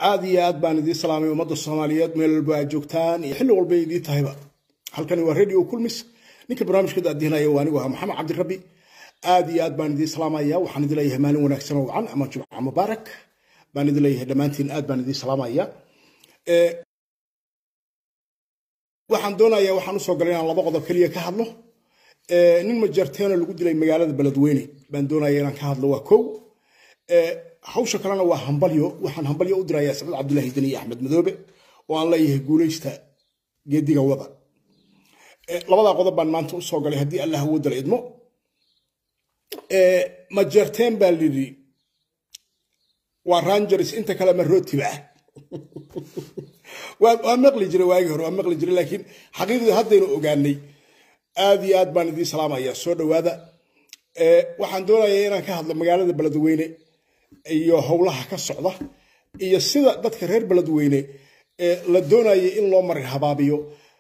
aad iyo aad baan idiin salaamay ummadda soomaaliyeed meel walba aad joogtaan iyo xilli walba idiin tahayba halkani waa radio kulmis ninka barnaamijka daadihinaya waa anigu ahaa maxamed cabdirabbi aad iyo aad baan idiin salaamaya waxaan idin leeyahay maalin wanaagsan oo wacan ama jumca mubaarak baan idin leeyahay dhammaantiin aad baan idiin salaamaya waxaan doonayaa waxaan usoo galay inaan laba qodob keliya ka hadlo nin majarteeno lagu dilay magaalada beledweyne baan doonaya inaan ka hadlo waa kow hawsha kalena waa hambalyo waxaan hambalyo u dirayaa sacid cabdulaahi deni iyo axmed madoobe oo aan leeyahay guulaysta geediga wada labadaa qodob baan maanta usoo galay haddii allah awoodala idmo majarteen baa lidhi waa rangers inta kale ma rootiba ah waa maqli jiray waagii hore waa maqli jiray laakiin xaqiiqdii haddaynu ogaanay aad iyo aad baan idiin salaamaya soo dhowaada waxaan doonayaa inaan ka hadlo magaalada beledweyne iyo howlaha ka socda iyo sida dadka reer beledweyne la doonaya in loo marin habaabiyo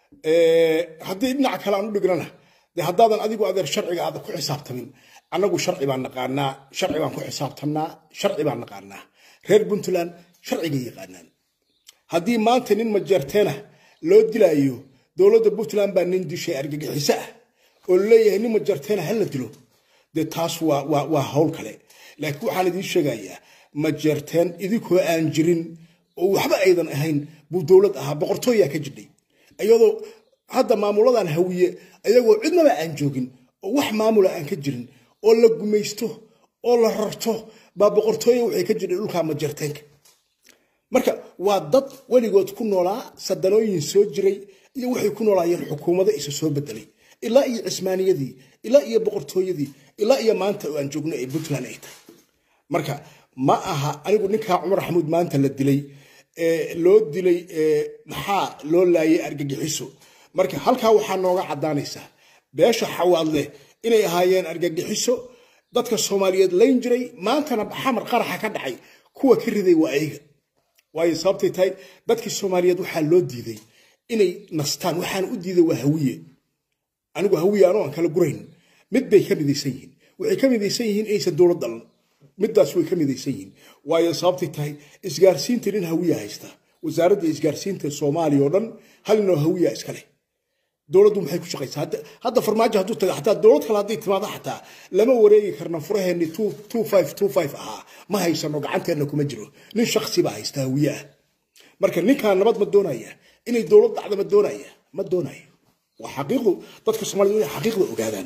haddii dhinaca kale aan u dhignana de haddaadan adigu adeer sharciga aada ku xisaabtamin annagu sharci baan naqaanaa sharci baan ku xisaabtamnaa sharci baan naqaanaa reer puntland sharcigay yaqaanaan haddii maanta nin majeerteena loo dilaayo dowladda puntland baa nin dishay argagixiso ah oo laleeyahay nin majeerteena hala dilo dee taas waa hawl kale laakiin waxaan idiin sheegayaa majeerteen idinkoo aan jirin oo waxba aydan ahayn buu dowlad ahaa boqortooyaa ka jidhay iyadoo hadda maamuladan hawiye ayagoo cidnaba aan joogin oo wax maamula aan ka jirin oo la gumaysto oo la rarto baa boqortooya waxay ka jidhay dhulka majeerteenka marka waa dad weligood ku noolaa sadanooyin soo jiray iyo waxay ku noolaayeen xukuumado isa soo bedelay ilaa iyo cismaaniyadii ilaa iyo boqortooyadii ilaa iyo maanta oo aan joogno ee puntland ay tahay marka ma aha anigu ninkaa cumar xamuud maanta la dilay loo dilay maxaa loo laayay argagixiso marka halkaa waxaa nooga caddaanaysaa beesha xawaadleh inay ahaayeen argagixiso dadka soomaaliyeed layn jiray maantana xamar qaraxa ka dhacay kuwa ka riday waa ayaga waayo sababtay tahay dadkii soomaaliyeed waxaa loo diiday inay nastaan waxaan u diiday waa hawiye anigu hawiye anoo aan kala gurayn mid bay ka midaysan yihiin waxay ka midaysan yihiin inaysan dowlad dhalan middaas way ka midaysan yihiin waayo sababtay tahay isgaarsiinta nin hawiya haysta wasaaradda isgaarsiinta soomaaliya oo dhan hal ninoo hawiya iska leh dowladdu maxay ku shaqaysaa hadda farmaajo hadduu taga xataa dowlad kale hadday timaado xataa lama wareegi karna furaheenni two five two five ahaa ma haysano gacanteenna kuma jiro nin shaksi baa haysta hawiye ah marka ninkaan nabad ma doonaya inay dowlad dhacda ma doonaya ma doonayo waa xaqiiqdu dadka soomaaliyed inay xaqiiqda ogaadaan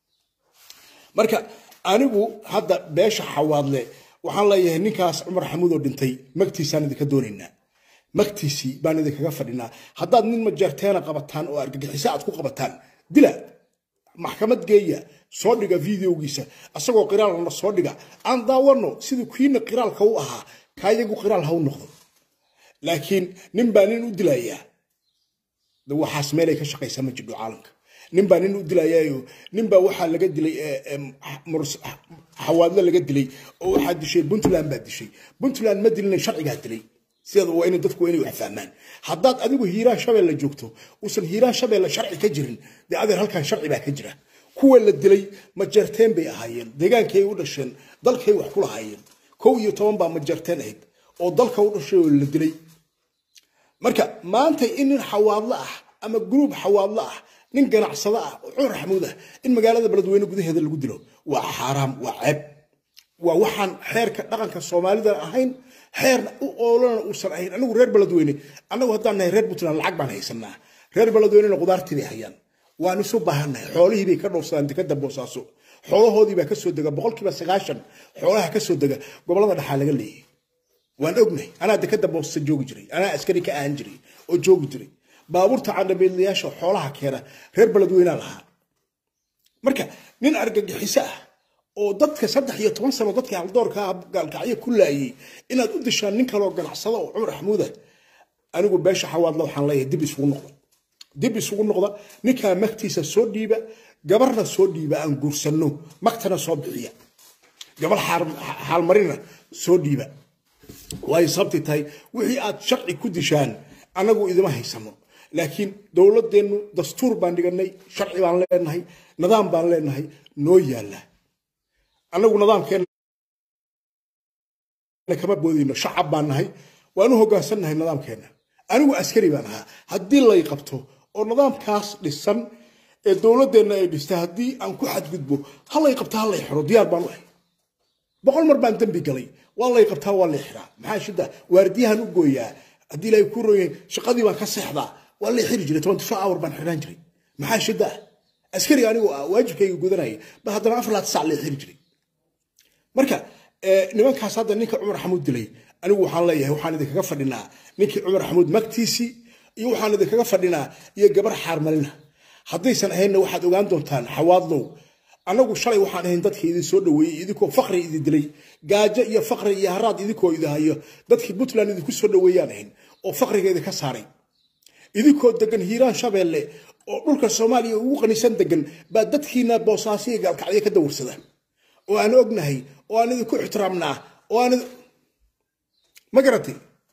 marka anigu hadda beesha xawaadle waxaan leeyahay ninkaas cumar xamuud oo dhintay magtiisaan idinka doonaynaa magtiisii baan idinkaga fadhinaa haddaad nin majeerteena qabataan oo argagixiso aad ku qabataan dila maxkamad geeya soo dhiga videogiisa asagoo qiraalna soo dhiga aan daawano sidii kiina qiraalka u ahaa kaayagu qiraal ha u noqdo laakiin nin baa nin u dilayaa waxaas meelay ka shaqaysaa ma jidho caalamka nin baa nin u dilayaayo nin baa waxaa laga dilay xawaadle laga dilay oo waxaa dishay puntland baa dishay puntland ma dilina sharcigaa dilay sideeda waa inay dadku inay wax fahmaan haddaad adigu hiiraan shabeelle joogto uusan hiiraan shabeelle sharci ka jirin dee adeer halkan sharci baa ka jira kuwa la dilay majeerteen bay ahaayeen deegaankay u dhasheen dalkay wax ku lahaayeen kow iyo toban baa majeerteen ahayd oo dalka u dhashay oo la dilay marka maanta in nin xawaadlo ah ama gruub xawaadlo ah nin ganacsado ah oo cumar xamuud ah in magaalada beledweyne gudaheeda lagu dilo waa xaaraam waa ceeb waa waxaan xeerka dhaqanka soomaalida ahayn xeerna u oolana uusan ahayn anigu reer beledweyne annagu haddaan nahay reer puntland lacag baan haysanaa reer beledweynena qudaartii bay hayaan waan isu baahannahay xoolihii bay ka dhowrsadaan dekada boosaaso xoolahoodii baa kasoo dega boqolkiiba sagaashan xoolaha kasoo dega gobolada dhaxaa laga leeyahay waan ognahay anaa dekada boosa joogi jiray anaa askari ka ahan jiray oo joogi jiray baabuurta candhabeedlayaasha xoolaha keena reer beledweynaa lahaa marka nin argagixiso ah oo dadka saddex iyo toban sano dadkii haldoorka gaalkacyo ku laayay inaad u dishaan nin kaloo ganacsada oo cumar xamuuda anigu beesha xawaadla waxaan leeyahay dib isugu noqda dib isugu noqda ninkaa magtiisa soo dhiiba gabarna soo dhiiba aan guursanno magtana soo bixiya gabar xaalmarina soo dhiiba waayo sababtay tahay wixii aad sharci ku dishaan annagu idima haysano laakiin dowladeennu dastuur baan dhiganay sharci baan leenahay nidaam baan leenahay noo yaalla annagu nidaamkeenna kama boodayno shacab baan nahay waan u hoggaansannahay nidaamkeenna anigu askari baan ahaa haddii lay qabto oo nidaamkaas dhisan ee dowladdeenna ay dhistay haddii aan ku xadgudbo ha lay qabta ha lay xiro diyaar baan u ahay boqol mar baan dembi galay waa lay qabtaa waa lay xiraa maxaa shida waardiyahan u gooyaa haddii ilaahay ku royeen shaqadii baan ka seexdaa waa lay xiri jiray twenty four hour baan xiraan jiray maxaa shida ah askari anigoo ah waajibkayga gudanaya ba haddana afar laad sac lay xiri jiray marka nimankaas hadda ninka cumar xamuud dilay anigu waxaan leeyahay waxaan idinkaga fadhinaa ninkii cumar xamuud magtiisii iyo waxaan idinkaga fadhinaa iyo gabar xaarmalina haddaysan ahaynna waxaad ogaan doontaan xawaadlow annagu shalay waxaan ahayn dadka idin soo dhaweeyey idinkoo fakri idin dilay gaajo iyo fakri iyo haraad idinkoo idahayo dadkii puntland idinku soo dhaweeyaan ahayn oo fakriga idinka saaray idinkoo degan hiiraan shabeelle oo dhulka soomaaliya ugu qanisan degan baa dadkiina boosaasiya gaalkacyo ka dawarsada oo aan ognahay oo aan idinku ixtiraamnaa oo aan ma garatay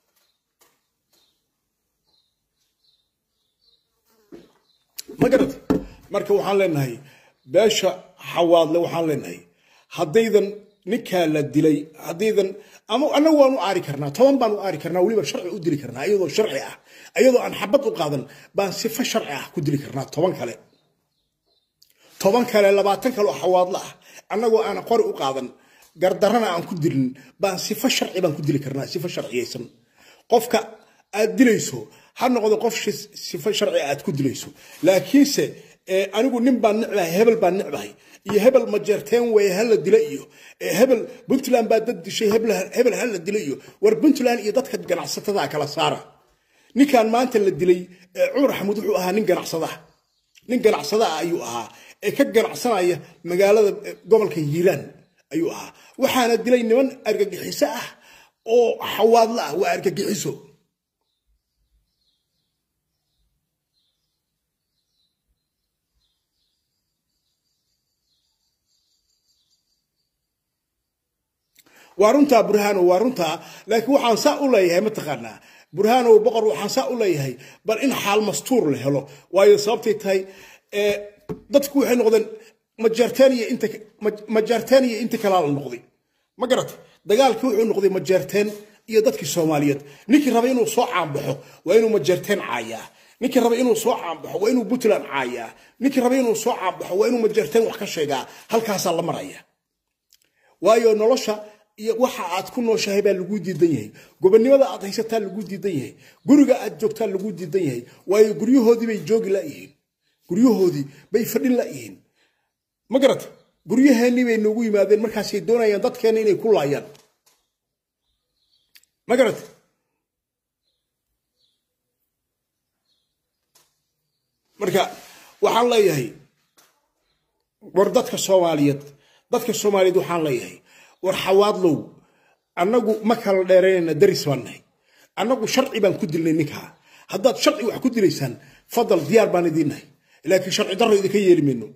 ma garatay marka waxaan leenahay beesha xawaadle waxaan leenahay haddaydan ninkaa la dilay haddaydan ama annagu waanu aari karnaa toban baanu aari karnaa weliba sharci u dili karnaa iyadoo sharci ah iyadoo aan xabad u qaadan baan sifo sharci ah ku dili karnaa toban kale toban kale labaatan kale oo xawaadle ah annagoo aan qori u qaadan gardarana aan ku dilin baan sifo sharci baan ku dili karnaa sifo sharciyaysan qofka aad dilayso ha noqdo qof sifo sharci aad ku dilayso laakiinse anigu nin baan necbahay hebel baan necbahay iyo hebel majeerteen weeye hala dila iyo hebel puntland baa dad dishay hebel hala dila iyo war puntland iyo dadka ganacsatada kala saara ninkan maanta la dilay cumar xamuud wuxuu ahaa nin ganacsada nin ganacsada ah ayuu ahaa ee ka ganacsanaya magaalada gobolka hiiraan ayuu ahaa waxaana dilay niman argagixiso ah oo xawaadla ah waa argagixiso waa runtaa burhaanow waa runtaa laakiin waxaan saa u leeyahay mataqaanaa burhaanow boqor waxaan saa u leeyahay bal in xaal mastuur la helo waayo sababtay tahay dadku waxay noqdeen majaarteen iyo inti kalaa la noqday ma garata dagaalkii wuxuu noqday majaarteen iyo dadkii soomaaliyeed ninkii raba inuu soo caanbaxo waa inuu majaarteen caayaa ninkii raba inuu soo caanbaxo waa inuu puntland caayaa ninkii raba inuu soo caanbaxo waa inuu majaarteen wax ka sheegaa halkaasaa la maraya waayo nolosha iyo waxa aad ku nooshahay baa lagu diidan yahay gobonnimada aad haysataa lagu diidan yahay guriga aad joogtaa lagu diidan yahay waayo guryahoodii bay joogi layihiin guryahoodii bay fadhin layihiin ma garata guryaheennii bay noogu yimaadeen markaasay doonayaan dadkeenna inay ku laayaan ma garata marka waxaan leeyahay war dadka soomaaliyeed dadka soomaaliyeed waxaan leeyahay war xawaadlow annagu ma kala dheeraynayna daris baan nahay annagu sharci baan ku dilnay ninkaa haddaad sharci wax ku dilaysaan fadal diyaar baan idiin nahay laakiin sharci darro idinka yeeli mayno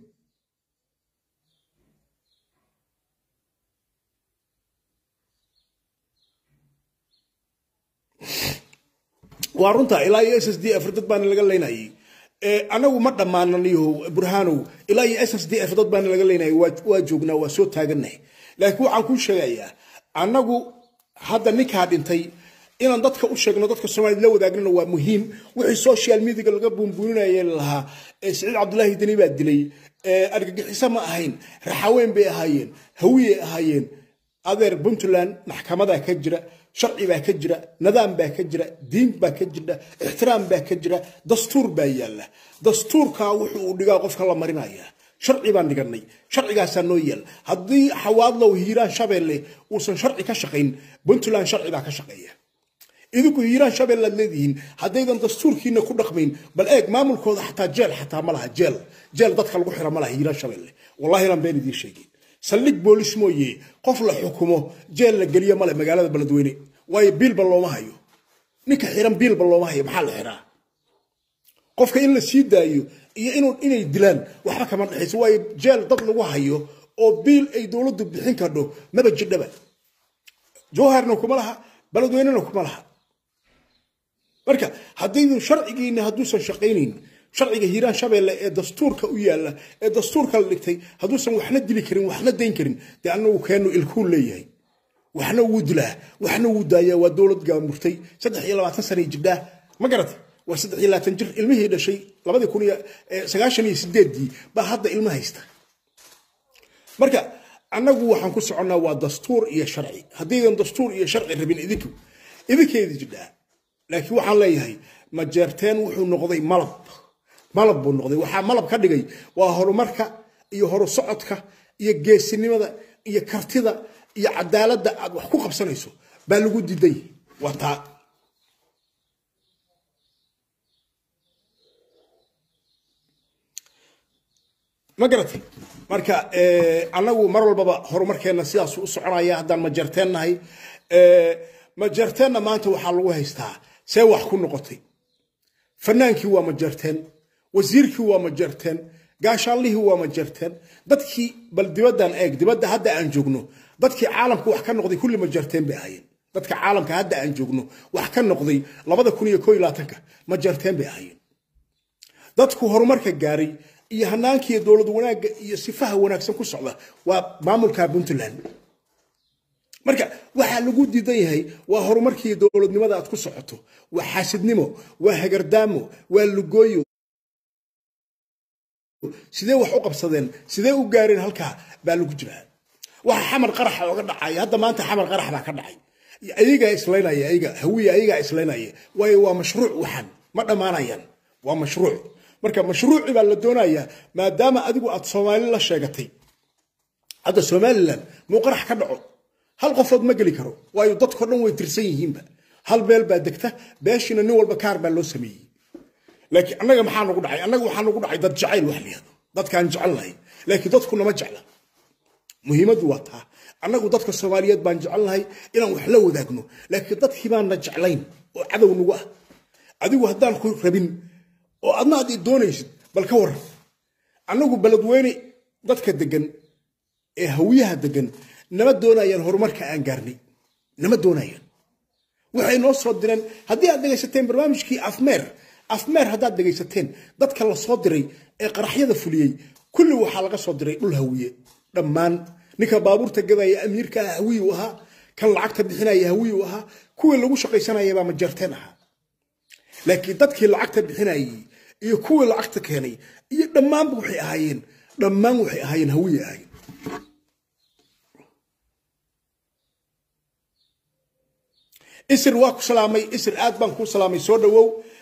waa runtaa ilaa iyo s s d f dad baana laga leynayay anagu ma dhammaananiyo burhaanow ilaa iyo s s d f dad baana laga leynayay waa joognaa waa soo taagannahay laakiin waxaan kuu sheegayaa annagu hadda ninkaa dhintay inaan dadka u sheegno dadka soomaaliyed la wadaagnana waa muhiim wixii social mediaga laga buunbuuninaya lahaa siciid cabdulaahi deni baa dilay argagixiso ma ahayn raxaweyn bay ahaayeen hawiyey ahaayeen adeer puntland maxkamadaa ka jira sharci baa ka jira nidaam baa ka jira diin baa ka jira ixtiraam baa ka jira dastuur baa yaalla dastuurkaa wuxuu uu dhigaa qofka la marinaya sharci baan dhiganay sharcigaasaa noo yaal haddii xawaadlow hiiraan shabeelle uusan sharci ka shaqayn puntland sharci baa ka shaqeeya idinku hiiraan shabeelle aad leedihiin haddaydan dastuurkiina ku dhaqmayn bal eeg maamulkooda xataa jeel xataa ma laha jeel jeel dadka lagu xira ma laha hiiraan shabeelle wallahi inaan been idiin sheegin saldhig boolis mooye qof la xukumo jeel la geliyo male magaalada beledweyne waayo biilba looma hayo ninka xiran biilba looma hayo maxaa la xiraa qofka in la sii daayo iyo inay dilaan waxba kama dhexayso waayo jeel dad lagu hayo oo biil ay dowladdu bixin kardho maba jidhaba jowharna kuma laha beledweynena kuma laha marka haddaydu sharcigiina hadduusan shaqaynayn sharciga hiiraan shabeelle ee dastuurka u yaalla ee dastuurka la dhigtay hadduusan waxna dili karin waxna dayn karin dee annagu keennu ilkuu leeyahay waxna wuu dilaa waxna wuu daayaa waa dowlad gaamurtay saddex iyo labaatan sana jibdhaa ma garata waa saddex iyo labaatan jir ilmihii dhashay labadii kun iyo sagaashan iyo sideedii baa hadda ilmo haysta marka annagu waxaan ku soconnaa waa dastuur iyo sharci haddaydan dastuur iyo sharci rabin idinku idinkeedi jidhaa laakiin waxaan leeyahay majeerteen wuxuu noqday malab malab buu noqday waxaa malab ka dhigay waa horumarka iyo horu socodka iyo geesinimada iyo kartida iyo cadaaladda aad wax ku qabsanayso baa lagu diiday waa taa ma garatay marka annagu mar walbaba horumarkeenna sidaasu u soconaya haddaan majeerteen nahay majeerteenna maanta waxaa lagu haystaa see wax ku noqotay fanaankii waa majeerteen wasiirkii waa majeerteen gaashaanlihii waa majeerteen dadkii bal dibaddan eeg dibadda hadda aan joogno dadkii caalamka wax ka noqday kulli majeerteen bay ahaayeen dadka caalamka hadda aan joogno wax ka noqday labada kun iyo koo iyo labaatanka majeerteen bay ahaayeen dadku horumarka gaaray iyo hanaankiiyo dowlad wanaagga iyo sifaha wanaagsan ku socda waa maamulka puntland marka waxaa lagu diidan yahay waa horumarkiiyo dowladnimada aad ku socoto waa xaasidnimo waa hagardaamo waa lugooyo sidee wax u qabsadeen sidee u gaareen halkaa baa lagu jiraa waxa xamar qaraxa oga dhacaya hadda maanta xamar qarax baa ka dhacay ayagaa islaynaya ayaga hawiya ayagaa islaynaya waayo waa mashruuc waxan ma dhammaanayaan waa mashruuc marka mashruuci baa la doonayaa maadaama adigu aad soomaali la sheegatay hadda somalilan muu qarax ka dhaco hal qofood ma geli karo waayo dadko dhan way tirsan yihiinba hal beel baa degta beeshiina nin walba kaar baa loo sameeyey laakiin annaga maxaa nagu dhacay annaga waxaa nagu dhacay dad jacayl wax layihahdo dadkaan jecelnahay laakiin dadku nama jecla muhiimaddu waa taa annagu dadka soomaaliyeed baan jecelnahay inaan wax la wadaagno laakiin dadkii baanna jeclayn oo cadow nagu ah adigu haddaan ku rabin oo adna aad i doonaysid bal ka waran annagu beledweyne dadka degan ee hawiyaha degan nama doonayaan horumarka aan gaarnay nama doonayaan waxay noo soo direen haddii aad dhegaysateen barnaamijkii afmeer afmeer haddaad dhegaysateen dadka la soo diray ee qaraxyada fuliyey kulli waxaa laga soo diray dhul hawiye dhammaan ninka baabuurta gadaya amiirka ah hawiyu ahaa kan lacagta bixinaya hawiyu ahaa kuwii lagu shaqaysanaya baa majarteen ahaa laakiin dadkii lacagta bixinayay iyo kuwii lacagta keenay iyo dhammaanba waxay ahaayeen dhammaan waxay ahaayeen hawiye ahaayeen isir waa ku salaamay isir aad baan kuu salaamay soo dhawow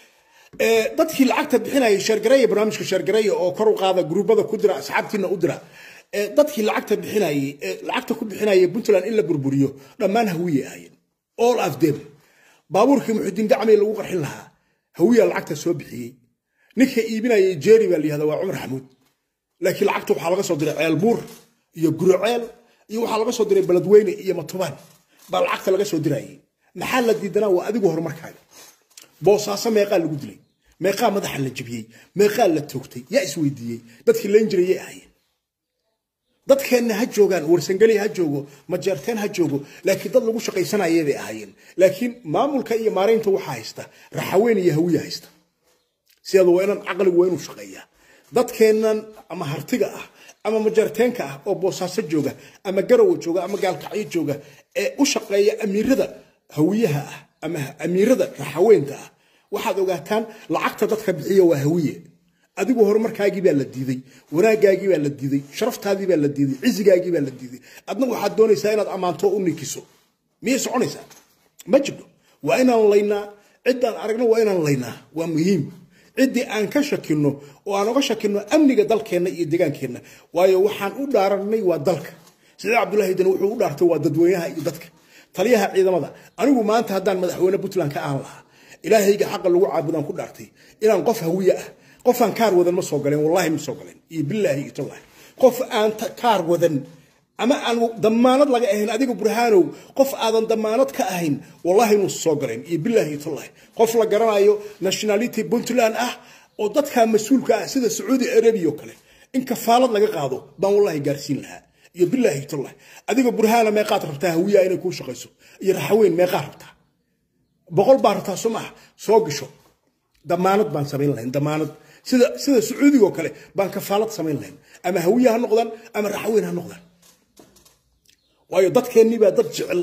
dadkii lacagta bixinaya sheergareeya barnaamijka sheergareeya oo kor u qaada gruubada ku dira asxaabtiina u dira dadkii lacagta bixinayay lacagta ku bixinaya puntland in la burburiyo dhammaan hawiye ahaayeen all of them baabuurkii muxudiin dacmay lagu qarxin lahaa hawiya lacagta soo bixiyey ninka iibinaya jeeri baa la yihahda waa cumar xamuud laakiin lacagta waxaa laga soo diray ceel buur iyo guroceel iyo waxaa laga soo diray beledweyne iyo matubaan baa lacagta laga soo dirayay maxaa la diidanaa waa adigu horumarkaaga boosaaso meeqaa lagu dilay meeqaa madaxa la jabiyey meeqaa la toogtay yaa isweydiiyey dadkii layn jiray yay ahaayeen dadkeenna ha joogaan warsangeli ha joogo majeerteen ha joogo laakiin dad lagu shaqaysanayay bay ahaayeen laakiin maamulka iyo maaraynta waxaa haysta raxaweyn iyo hawiya haysta sideedu waa inaan caqligu waa inuu shaqeeyaa dadkeennan ama hartiga ah ama majeerteenka ah oo boosaaso jooga ama garowa jooga ama gaalkacyo jooga ee u shaqeeya amiirada hawiyaha ah ama amiirada raxaweynta ah waxaad ogaataan lacagta dadka bixiya waa hawiye adigu horumarkaagii baa la diiday wanaagaagii baa la diiday sharaftaadii baa la diiday cizigaagii baa la diiday adna waxaad doonaysaa inaad ammaanto u ninkiso miyay soconaysaa ma jirto waa inaan laynaa ciddaan aragno waa inaan laynaa waa muhiim ciddii aan ka shakino oo aan oga shakino amniga dalkeenna iyo degaankeenna waayo waxaan u dhaaranay waa dalka siciid cabdulaahi dan wuxuu u dhaartay waa dadweynaha iyo dadka taliyaha ciidamada anigu maanta haddaan madaxweyne puntland ka aan lahaa ilaahayga xaqa lagu caabudaan ku dhaartay inaan qof hawiye ah qofaan kaar wadan ma soo galeen wallahi ma soo galeen iyo bilaahi iyo tallahi qof aan kaar wadan ama aan damaanad laga ahayn adiga burhaanow qof aadan damaanad ka ahayn wallahi inuu soo galeen iyo bilaahi iyo tallahi qof la garanayo nationality puntland ah oo dadka mas-uulka ah sida sacuudi arabia oo kale in kafaalad laga qaado baan wallahi gaarsiin lahaa iyo bilaahi iyo tallahi adiga burhaana meeqaad rabtaa hawiya inay kuu shaqayso iyo raxaweyn meeqaa rabtaa boqol baa rabtaa soo maaha soo gasho damaanad baan samayn lahayn damaanad sida sida sacuudiga oo kale baan kafaalad samayn lahayn ama hawiye ha noqdaan ama raxweyn ha noqdaan waayo dadkeennii baa dad jecel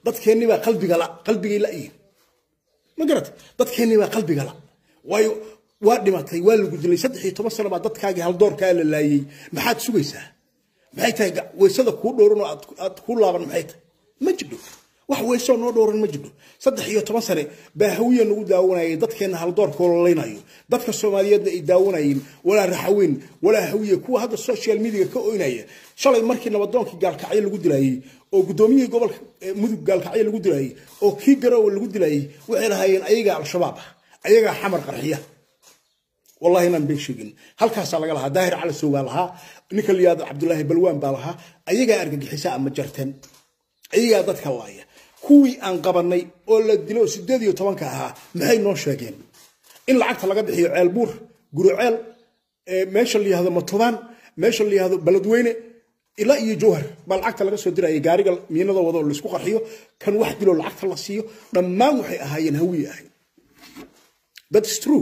dadkeennii baa qalbiga la qalbigay la'yihin ma garat dadkeennii baa qalbiga la waayo waa dhimatay waa lagu dilay saddex iyo toban sano baa dadkaagii haldoorkaa la laayey maxaad sugaysaa maxay tahay weysada kuu dhowran oo aad kuu laaban maxay tahay ma jidho wax weysoo noo dhowran ma jidho saddex iyo toban sane baa hawiya nagu daawanayay dadkeenna haldoorka ololaynayo dadka soomaaliyeedna ay daawanayeen walaa raxaweyn walaa hawiye kuwa hadda social media ka oynaya shalay markii nabadoonkii gaalkacyo lagu dilaayey oo guddoomiyihii gobolka mudug gaalkacyo lagu dilaayey oo kii garoowe lagu dilaayey waxay lahaayeen ayagaa al-shabaab ah ayagaa xamar qarxiya wallahi inaan been sheegin halkaasaa laga lahaa daahir calasow baa lahaa ninka liyaado cabdulaahi balwaan baa lahaa ayagaa argagixisa ama jarteen ayagaa dadka laaya kuwii aan qabanay oo la dilo sideed iyo tobanka ahaa maxay noo sheegeen in lacagta laga bixiyo ceel buur guruceel meesha la yihahdo matubaan meesha la yihahdo baladweyne ilaa iyo jowhar baa lacagta laga soo diraya gaariga miinada wado oo laisku qarxiyo kan wax dilo lacagta la siiyo dhammaan waxay ahaayeen hawiye ahayd that's true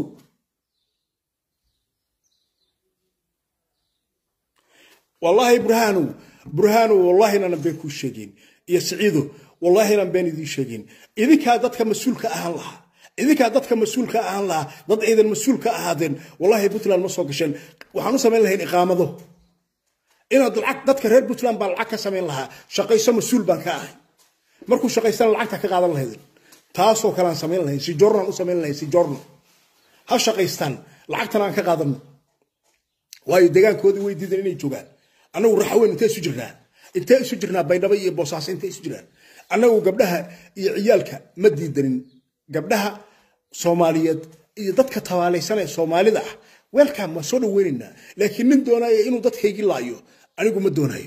wallaahi burhaanow burhaanow wallahi inaanan been kuu sheegin iyo siciido wallahi inaan been idiin sheegin idinkaa dadka mas-uulka ahaan lahaa idinkaa dadka mas-uulka ahaan lahaa dad aydan mas-uul ka ahaadeen wallahi puntland ma soo gasheen waxaan u samayn lahayn iqaamado inaad lacag dadka reer puntland baan lacag ka samayn lahaa shaqayso mas-uul baan ka ahay markuu shaqaystana lacagta ka qaadan lahaydin taasoo kale aan samayn lahayn si jornaan u samayn lahayn si jorno ha shaqaystaan lacagtana aan ka qaadano waayo degaankoodii way diidan inay joogaan annagu raxaweyn intee isu jirnaa intee isu jirnaa baydhabo iyo boosaaso intee isu jiraan annagu gabdhaha iyo ciyaalka ma diidanin gabdhaha soomaaliyeed iyo dadka tabaalaysan ee soomaalida ah weelkan waa soo dhaweynaynaa laakiin nin doonaya inuu dadkaygii laayo anigu ma doonayo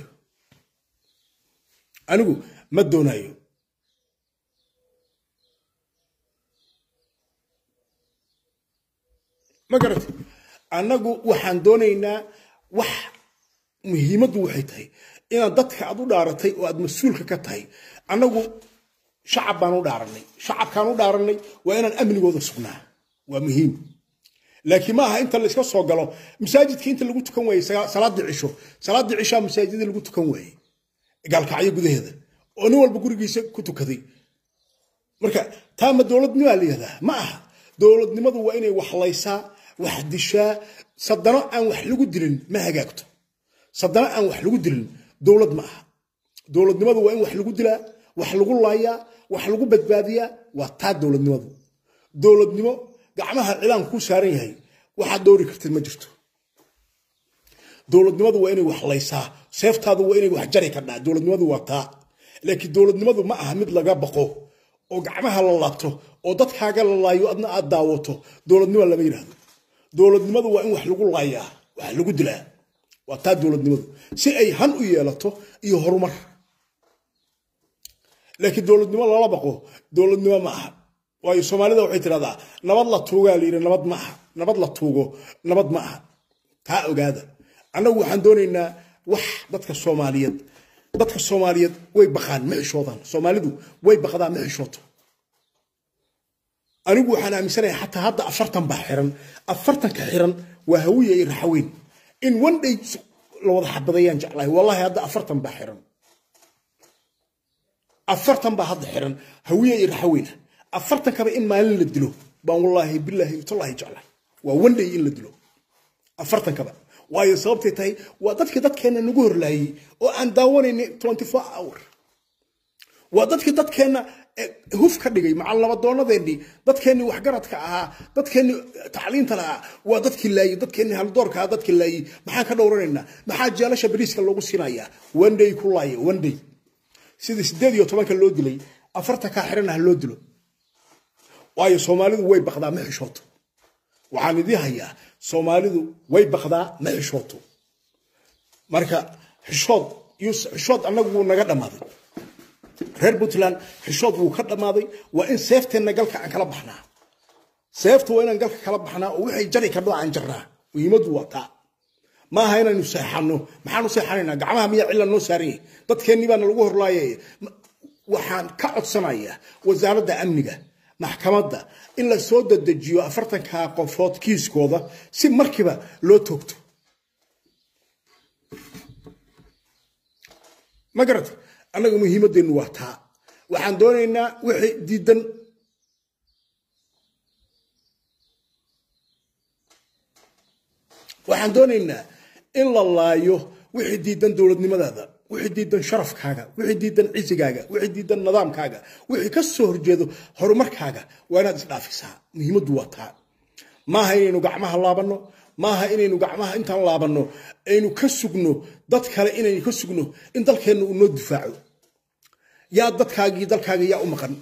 anigu ma doonayo ma garata annagu waxaan doonaynaa wax muhiimaddu waxay tahay inaad dadka aad u dhaaratay oo aad mas-uulka ka tahay annagu shacab baan u dhaaranay shacabkaan u dhaaranay waa inaan amnigooda sugnaa waa muhiim laakiin ma aha inta layska soo galo masaajidka inta lagu tukan waayey salaaddii cisho salaaddii cishaa masaajida lagu tukan waayey gaalkacyo gudaheeda oo nin walba gurigiisa ku tukaday marka taa ma dowladnimaa la yihahdaa ma aha dowladnimadu waa inay waxlaysaa wax dishaa sadano aan wax lagu dilin ma hagaagto sadano aan wax lagu dilin dowlad ma aha dowladnimadu waa in wax lagu dilaa wax lagu laayaa wax lagu badbaadiyaa waa taa dowladnimadu dowladnimo gacmaha cilaan kuu saaran yahay waxaad dowri kartid ma jirto dowladnimadu waa inay wax laysaa seeftaadu waa inay wax jari kardhaa dowladnimadu waa taa laakiin dowladnimadu ma aha mid laga baqo oo gacmaha la laabto oo dadkaaga la laayo adna aad daawato dowladnimo lama yidhaahdo dowladnimadu waa in wax lagu laayaa wax lagu dilaa waa taa dowladnimadu si ay han u yeelato iyo horumar laakiin dowladnimo lala baqo dowladnimo ma aha waayo soomaalida waxay tidhahdaa nabad la tuugaa la yidhi nabad ma aha nabad la tuugo nabad ma aha taa ogaada annagu waxaan doonaynaa wax dadka soomaaliyeed dadka soomaaliyeed way baqaan ma xishoodaan soomaalidu way baqdaan ma xishooto anigu waxaan aaminsanayaa xataa hadda afartan baa xiran afartanka xiran waa hawiya iyo raxaweyn in one day la wada xabadayaan jeclahay wallahi hadda afartan baa xiran afartan baa hadda xiran hawiya iyo raxaweyna afartankaba in maalin la dilo baan wallaahi bilaahi tallahi jeclahay waa one day in la dilo afartankaba waayo sababtay tahay waa dadkii dadkeenna nagu horlaayey oo aan daawanayna twenty four hour waa dadkii dadkeenna huf ka dhigay macal nabadoonnadeennii dadkeennii waxgaradka ahaa dadkeennii tacliinta lahaa waa dadkii laayey dadkeennii haldoorka ahaa dadkii laayey maxaan ka dhowranaynaa maxaa jeelasha bariiska loogu siinayaa one day ku laaya one day sidii sideed iyo tobanka loo dilay afartankaa xiran ah loo dilo waayo soomaalidu way baqdaa ma xishooto waxaan idii hayaa soomaalidu way baqdaa ma xishooto marka xishood xishood annagu wuu naga dhammaaday reer puntland xishood wuu ka dhammaaday waa in seefteenna galka aan kala baxnaa seefta waa inaan galka kala baxnaa oo waxay jari kardho aan jarnaa muhiimaddu waa taa ma aha inaynu seexanno maxaanu seexanaynaa gacmaha miyaa cilla noo saaran yahay dadkeennii baana lagu horlaayay waxaan ka codsanayaa wasaaradda amniga maxkamadda in la soo dadejiyo afartanka qofood kiiskooda si markiiba loo toogto ma garata annaga muhiimaddeennu waa taa waxaan doonaynaa wixii diidan waxaan doonaynaa in la laayo wixii diidan dowladnimadaada wixii diidan sharafkaaga wixii diidan cisigaaga wixii diidan nidaamkaaga wixii ka soo horjeedo horumarkaaga waa inaad isdhaafisaa muhiimaddu waa taa maaha inaynu gacmaha laabanno maaha inaynu gacmaha intaan laabanno aynu ka sugno dad kale inaynu ka sugno in dalkeenna uu noo difaaco yaa dadkaagii dalkaaga yaa u maqan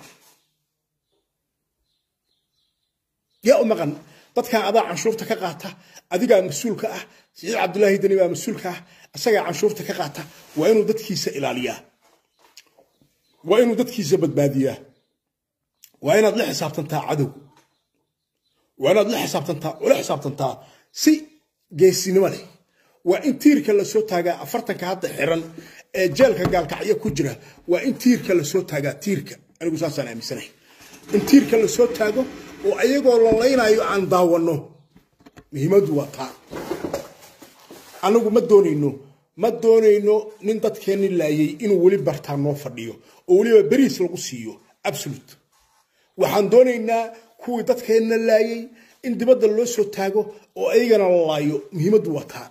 yaa u maqan dadkan adaa canshuurta ka qaata adigaa mas-uulka ah siciid cabdulaahi deni baa mas-uulka ah isagaa canshuurta ka qaata waa inuu dadkiisa ilaaliyaa waa inuu dadkiisa badbaadiyaa waa inaad la xisaabtantaa cadow waa inaad la xisaabtantaa ula xisaabtantaa si geesinimo leh waa in tiirka lasoo taagaa afartanka hadda xiran ee jeelka gaalkacyo ku jira waa in tiirka lasoo taagaa tiirka anigu saasaan aaminsanahay in tiirka lasoo taago oo ayagoo la laynayo aan daawanno muhiimaddu waa taa anagu ma doonayno ma doonayno nin dadkeenni laayay inuu weli bartaa noo fadhiyo oo weliba beriis lagu siiyo absolute waxaan doonaynaa kuwii dadkeenna laayay in dibadda loo soo taago oo ayagana la laayo muhiimaddu waa taa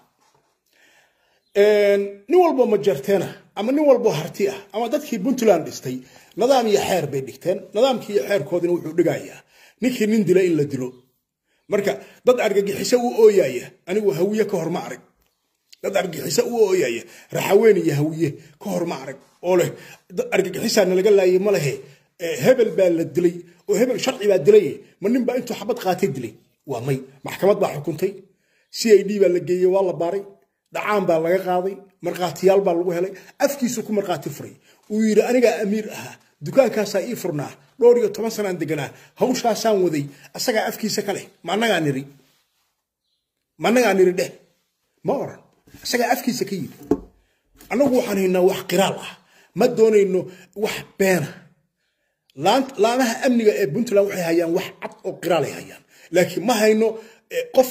nin walbo majarteena ama nin walbo harti ah ama dadkii puntland dhistay nidaam iyo xeer bay dhigteen nidaamkii iyo xeerkoodina wuxuu dhigayaa ninkii nin dila in la dilo marka dad argagixiso u ooyaya anigu hawiye ka hor ma arag dad argagixiso u ooyaya raxaween iyo hawiye ka hor ma arag oo leh argagixisaa nalaga laayay ma lehe hebel baa la dilay oo hebel sharci baa dilay ma nin baa intuu xabad qaatay dilay waa may maxkamad baa xukuntay c i d baa la geeyey waa la baaray dhacaan baa laga qaaday markhaatiyaal baa lagu helay afkiisu ku markhaati furay uu yidhi anigaa amiir ahaa dukaankaasaa ii furnaa dhowr iyo toban sanaan deganaa hawshaasaan waday asagaa afkiisa ka leh ma annagaa niri ma annagaa niri dheh ma oran asagaa afkiisa ka yidhi annagu waxaan haynaa wax qiraal ah ma doonayno wax beena laamaha amniga ee puntland waxay hayaan wax cad oo qiraalay hayaan laakiin ma hayno qof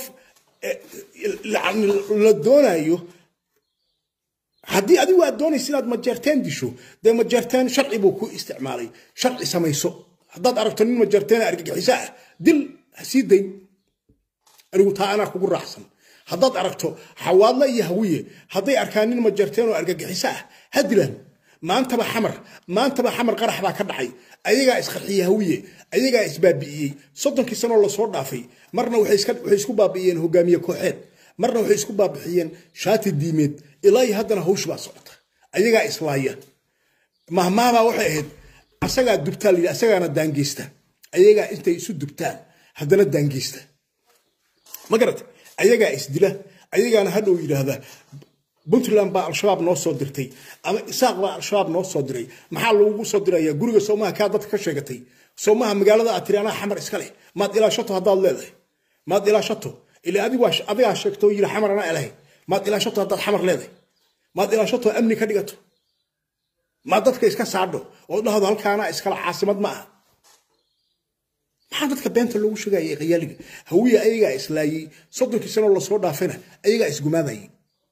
la doonayo haddii adigu aad doonaysa inaad majeerteen disho dee majeerteen sharci buu ku isticmaalay sharci samayso haddaad aragto nin majeerteen argagixiso ah dil ha sii dayn anigu taa anaa kugu raacsan haddaad aragto xawaadle iyo hawiye hadday arkaan nin majeerteen oo argagixiso ah ha dilaan maantaba xamar maantaba xamar qarax baa ka dhacay ayagaa isqarxiye hawiye ayagaa isbaabi'iyey soddonkii sanoo lasoo dhaafay marna waxay isku baabi'iyeen hogaamiye kooxeed marna waxay isku baabixiyeen shaati diimeed ilaa iyo haddana hawsh baa socota ayagaa islaaya mahmaabaa waxay ahayd asagaa dubtaa layidhi asagaana daangeysta ayagaa intay isu dubtaan haddana daangeysta ma garata ayagaa isdila ayagaana hadhow yidhaahda puntland baa al-shabaab noo soo dirtay ama isaaq baa al-shabaab noo soo diray maxaa lagugu soo dirayaa guriga soomaha kaa dadka ka sheegatay soomaha magaalada aad tiri anaa xamar iska leh maad ilaashato haddaad leedahay maad ilaashato ila adigaa sheegto yiri xamar anaa ilahay maad ilaashato haddaad xamar leedahay maad ilaashato amni ka dhigato maad dadka iska saadho oo dhahdo halkaanaa iskala caasimad ma aha maxaa dadka beenta loogu sheegaya qayaaliga hawiya ayagaa islaayey soddonkii sanoo lasoo dhaafayna ayagaa isgumaadayay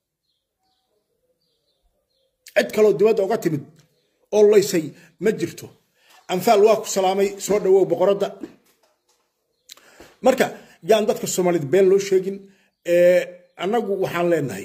cid kaloo dibadda uga timid oo laysay ma jirto anfaal waa ku salaamay soo dhawow boqoradda marka yaan dadka soomaalida been loo sheegin annagu waxaan leenahay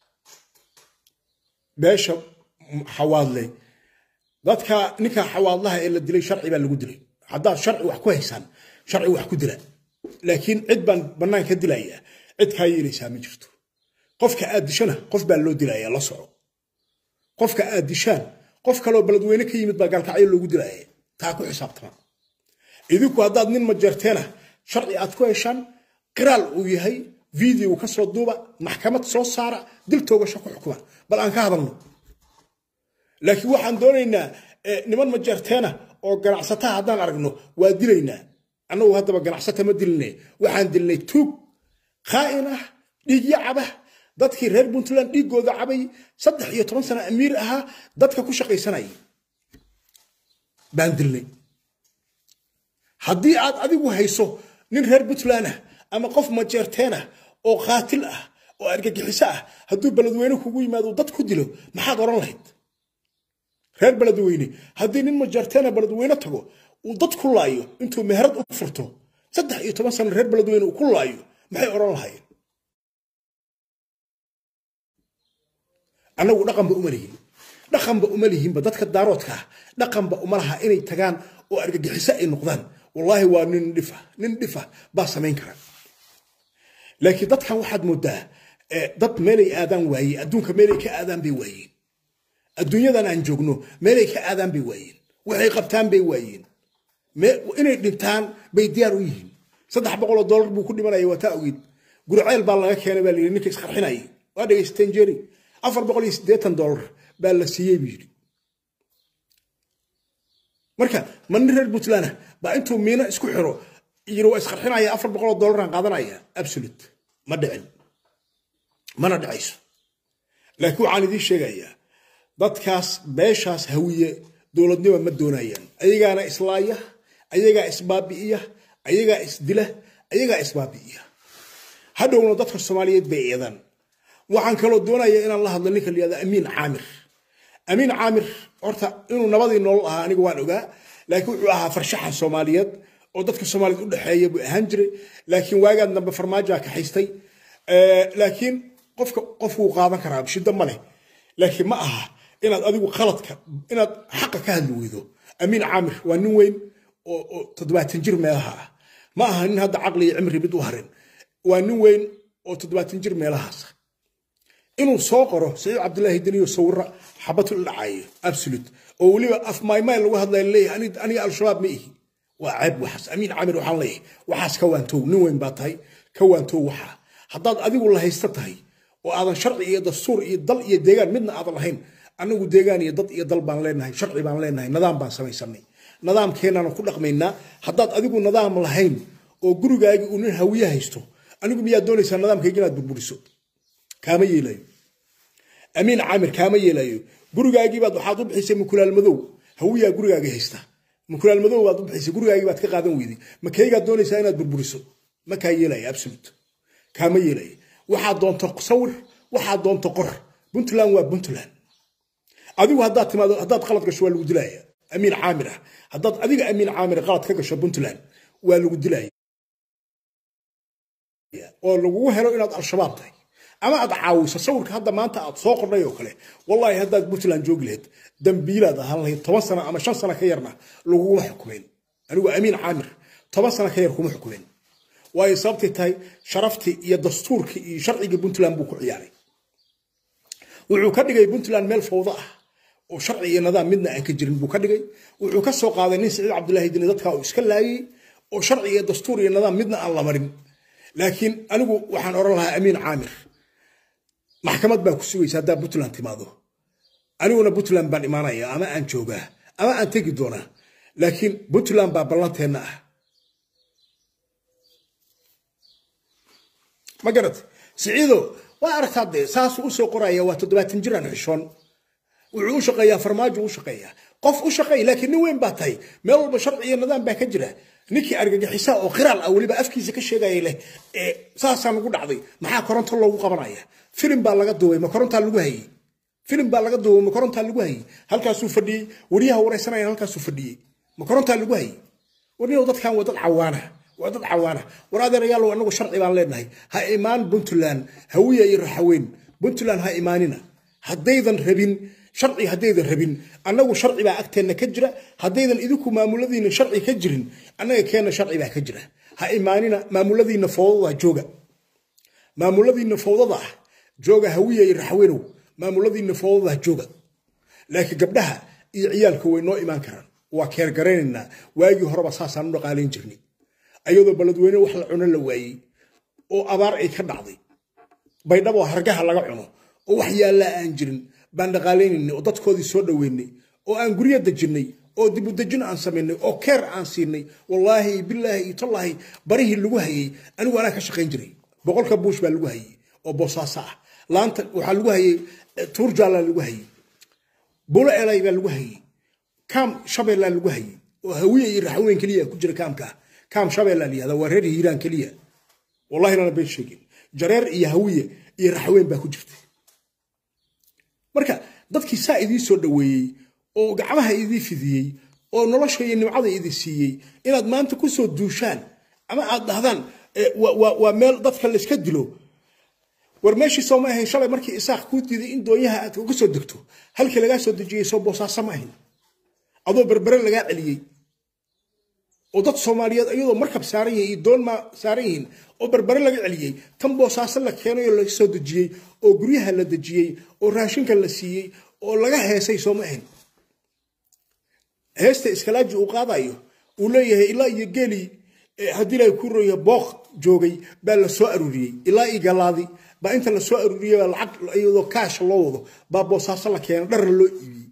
beesha xawaadle dadka ninka xawaadlaha ee la dilay sharci baa lagu dilay haddaad sharci wax ku haysaan sharci wax ku dila laakiin cid baan bannaan ka dilayaa cid kaa yeelaysaa ma jirto qofka aad dishana qof baa loo dilayaa la soco qofka aad dishaan qof kaloo beledweyne ka yimid baa gaalkacyo loogu dilaya taa ku xisaabtama idinku haddaad nin majarteena sharci aad ku heshaan qiraal uu yahay video ka soo duuba maxkamad soo saara dil toogasho ku xukuma bal aan ka hadalno laakiin waxaan doonaynaa niman majarteena oo ganacsataha haddaan aragno waa dilaynaa annagu haddaba ganacsata ma diline waxaan dilnay tuug khaa'in ah dhiigyo cabah dadkii reer puntland dhiiggooda cabay saddex iyo toban sano amiir ahaa dadka ku shaqaysanayay baan dilnay haddii aad adigu hayso nin reer puntland ah ama qof majeerteen ah oo qaatil ah oo argagixiso ah hadduu beledweyne kugu yimaado dad ku dilo maxaad odhan lahayd reer beledweyne haddii nin majarteena beledweyne tago uu dad ku laayo intuu meherad u furto saddex iyo toban sano reer beledweyne uu ku laayo maxay odhan lahayen annagu dhaqanba uma lihin dhaqanba uma lihinba dadka daaroodka ah dhaqanba uma laha inay tagaan oo argagixiso ay noqdaan wallaahi waa nin dhifa nin dhifa baa samayn kara laakiin dadkan waxaad moodaa dad meelay aadaan waaye adduunka meelay ka aadaan bay waayeen adduunyadan aan joogno meelay ka aadaan bay waayeen waxay qabtaan bay waayeen inay dhintaan bay diyaar u yihiin saddex boqoloo dollar buu ku dhimanaya waa taa ogeed gurceel baa laga keenay baa layidhi ninka isqarxinayay waa dhegaysateen jeri afar boqol iyo siddeetan dollar baa la siiyey buu yidhi marka ma nin reer puntland ah baa intuu miino isku xiro yiri waa isqarxinaya afar boqoloo dollaraan qaadanaya absolute ma dhicin mana dhicayso laakiin waxaan idiin sheegayaa dadkaas beeshaas hawiye dowladnimo ma doonayaan ayagaana islaaya ayagaa isbaabi'iya ayagaa isdila ayagaa isbaabi'iya hadhowna dadka soomaaliyeed bay eedaan waxaan kaloo doonaya inaan la hadlo ninka layihahda amiin caamir amiin caamir horta inuu nabadii nolol ahaa aniga waan ogaa laakiin wuxuu ahaa farshaxan soomaaliyeed oo dadka soomaaliyeed u dhexeeya buu ahaan jiray laakiin waagaan dambe farmaajaa kaxaystay laakiin qofka qofkuu qaadan karaa shiddo ma leh laakiin ma aha inaad adigu qaladka inaad xaqa ka hadli weydo amiin caamir waa nin weyn oo toddobaatan jir meelaha ah ma aha nin hadda caqli iyo cimri mid u harin waa nin weyn oo toddobaatan jir meelahaasa inuu soo qoro saciid cabdulaahi deniyo sawira xabatul dhacayo absolute oo weliba af maymay lagu hadlaya leeyahay aniga al-shabaab ma ihi waa ceeb waxaas amiin caamir waxaan leeyahay waxaas ka waantow nin weyn baa tahay ka waantow waxaa haddaad adigu la haysta tahay oo aadan sharci iyo dastuur iyo dal iyo deegaan midna aadan lahayn anagu deegaan iyo dad iyo dal baan leenahay sharci baan leenahay nidaam baan samaysanay nidaamkeenaan ku dhaqmaynaa haddaad adigu nidaam lahayn oo gurigaagii uu nin hawiye haysto anigu miyaad doonaysaa nidaamkayga inaad burburiso kaama yeelayo amiin caamir kaama yeelayo gurigaagiibaad waxaad u bixisay mukulaal madow hawiyaa gurigaaga haysta mukulaal madow baad u bixisay gurigaagii baad ka qaadan weyday ma kaygaad doonaysaa inaad burburiso ma kaa yeelaya absolute kaama yeelaya waxaad doonto sawir waxaad doonto qor puntland waa puntland adigu haddaad timaado haddaad qalad gasho waa lagu dilaya amiin caamir ah haddaad adiga amiin caamir qalad ka gasho puntland waa lagu dilaya oo lagugu helo inaad al-shabaab tahay ama aad caawiso sawirka hadda maanta aad soo qornay oo kale wallaahi haddaad puntland joogi lahayd dambiilaad ahaan lahayd toban sano ama shan sano ka yarna laguguma xukumeen anigu amiin caamir toban sano ka yar kuma xukumeen waayo sababtay tahay sharaftii iyo dastuurkii iyo sharcigii puntland buu ku ciyaaray wuxuu ka dhigay puntland meel fawdo ah oo sharci iyo nidaam midna aan ka jirin buu ka dhigay wuxuu ka soo qaaday nin saciid cabdulaahi dini dadkaa uu iska laayay oo sharci iyo dastuur iyo nidaam midna aan la marin laakiin anigu waxaan odhan lahaa amiin caamir maxkamad baa ku sugaysa haddaa puntland timaado aniguna puntland baan imaanaya ama aan joogaa ama aan tegi doonaa laakiin puntland baa ballanteenna ah ma garat siciido waa aragtaa dee saasuu usoo qoraya waa toddobaatan jiraan xishoon wuxuu u shaqeeyaa farmaajo u shaqeeyaa qof u shaqeey laakiin nin weyn baa tahay meel walba sharci iyo nidaam baa ka jira ninkii argagixisa oo qiraal ah weliba afkiisa ka sheegaya leh ee saasaa nagu dhacday maxaa koronto loogu qabanaya filim baa laga duubay ma korontaa lagu hayey filim baa laga duubay ma korontaa lagu hayey halkaasuu fadhiyey wariyaha waraysanaya halkaasuu fadhiyey ma korontaa lagu hayey warniyow dadkan waa dad cawaana waa dad cawaana war adeerayaalow anagu sharci baan leenahay ha imaan puntland hawiya iyo raxaweyn puntland ha imaanina haddaydan rabin sharci haddaydan rabin annagu sharci baa agteenna ka jira haddaydan idinku maamuladiina sharci ka jirin annaga keenna sharci baa ka jira ha imaanina maamuladiina fowdada jooga maamuladiina fowdada ah jooga hawiya iyo raxweynow maamuladiina fowdada jooga laakiin gabdhaha iyo ciyaalka way noo imaan karaan waa keergaraynaynaa waagii horeba saasaan u dhaqaalayn jirnay ayadoo baladweyne wax la cuno la waayey oo abaar ay ka dhacday baydhabo hargaha laga cuno oo wax yaallaa aan jirin baan dhaqaalaynayna oo dadkoodii soo dhoweynay oo aan guryo dejinnay oo dibudejin aan samaynay oo keer aan siinay wallaahi bilaahi iyo tallaahi barihii lagu hayey anigu anaa ka shaqayn jiray boqolka buush baa lagu hayey oo boosaaso ah laanta waxaa lagu hayey tuurjaallaa lagu hayey bulo elay baa lagu hayey kaam shabeellaa lagu hayey oo hawiye iyo raxweyn keliya ku jira kaamka kaam shabeellaa layihahda waa reer hiiraan keliya wallahi nana been sheegin jareer iyo hawiye iyo raxweyn baa ku jirtay marka dadkii saa idiin soo dhoweeyey oo gacmaha idii fidiyey oo nolosha iyo nimcada idi siiyey inaad maanta ku soo duushaan ama aad dhahdaan waa meel dadka layska dilo war meeshii soo ma ahayn shalay markii isaaq kuu diiday in doonyaha aad uga soo degto halkii lagaa soo dejiyey soo boosaaso ma ahayn adoo berbere lagaa celiyey oo dad soomaaliyeed iyadoo markab saaran yihiin iyo doon ma saaran yihiin oo berbere laga celiyey tan boosaaso la keenay oo laga soo dejiyey oo guryaha la dejiyey oo raashinka la siiyey oo laga heesay soo ma ahayn heesta iskalaaji uu qaadayo uu leeyahay ilaa iyo geeli haddii la ku roya booq joogay baa la soo aruuriyey ilaa iyo galaadi baa inta la soo aruuriyey baa lacag iyadoo kaasha loo wado baa boosaaso la keena dharna loo iibiyey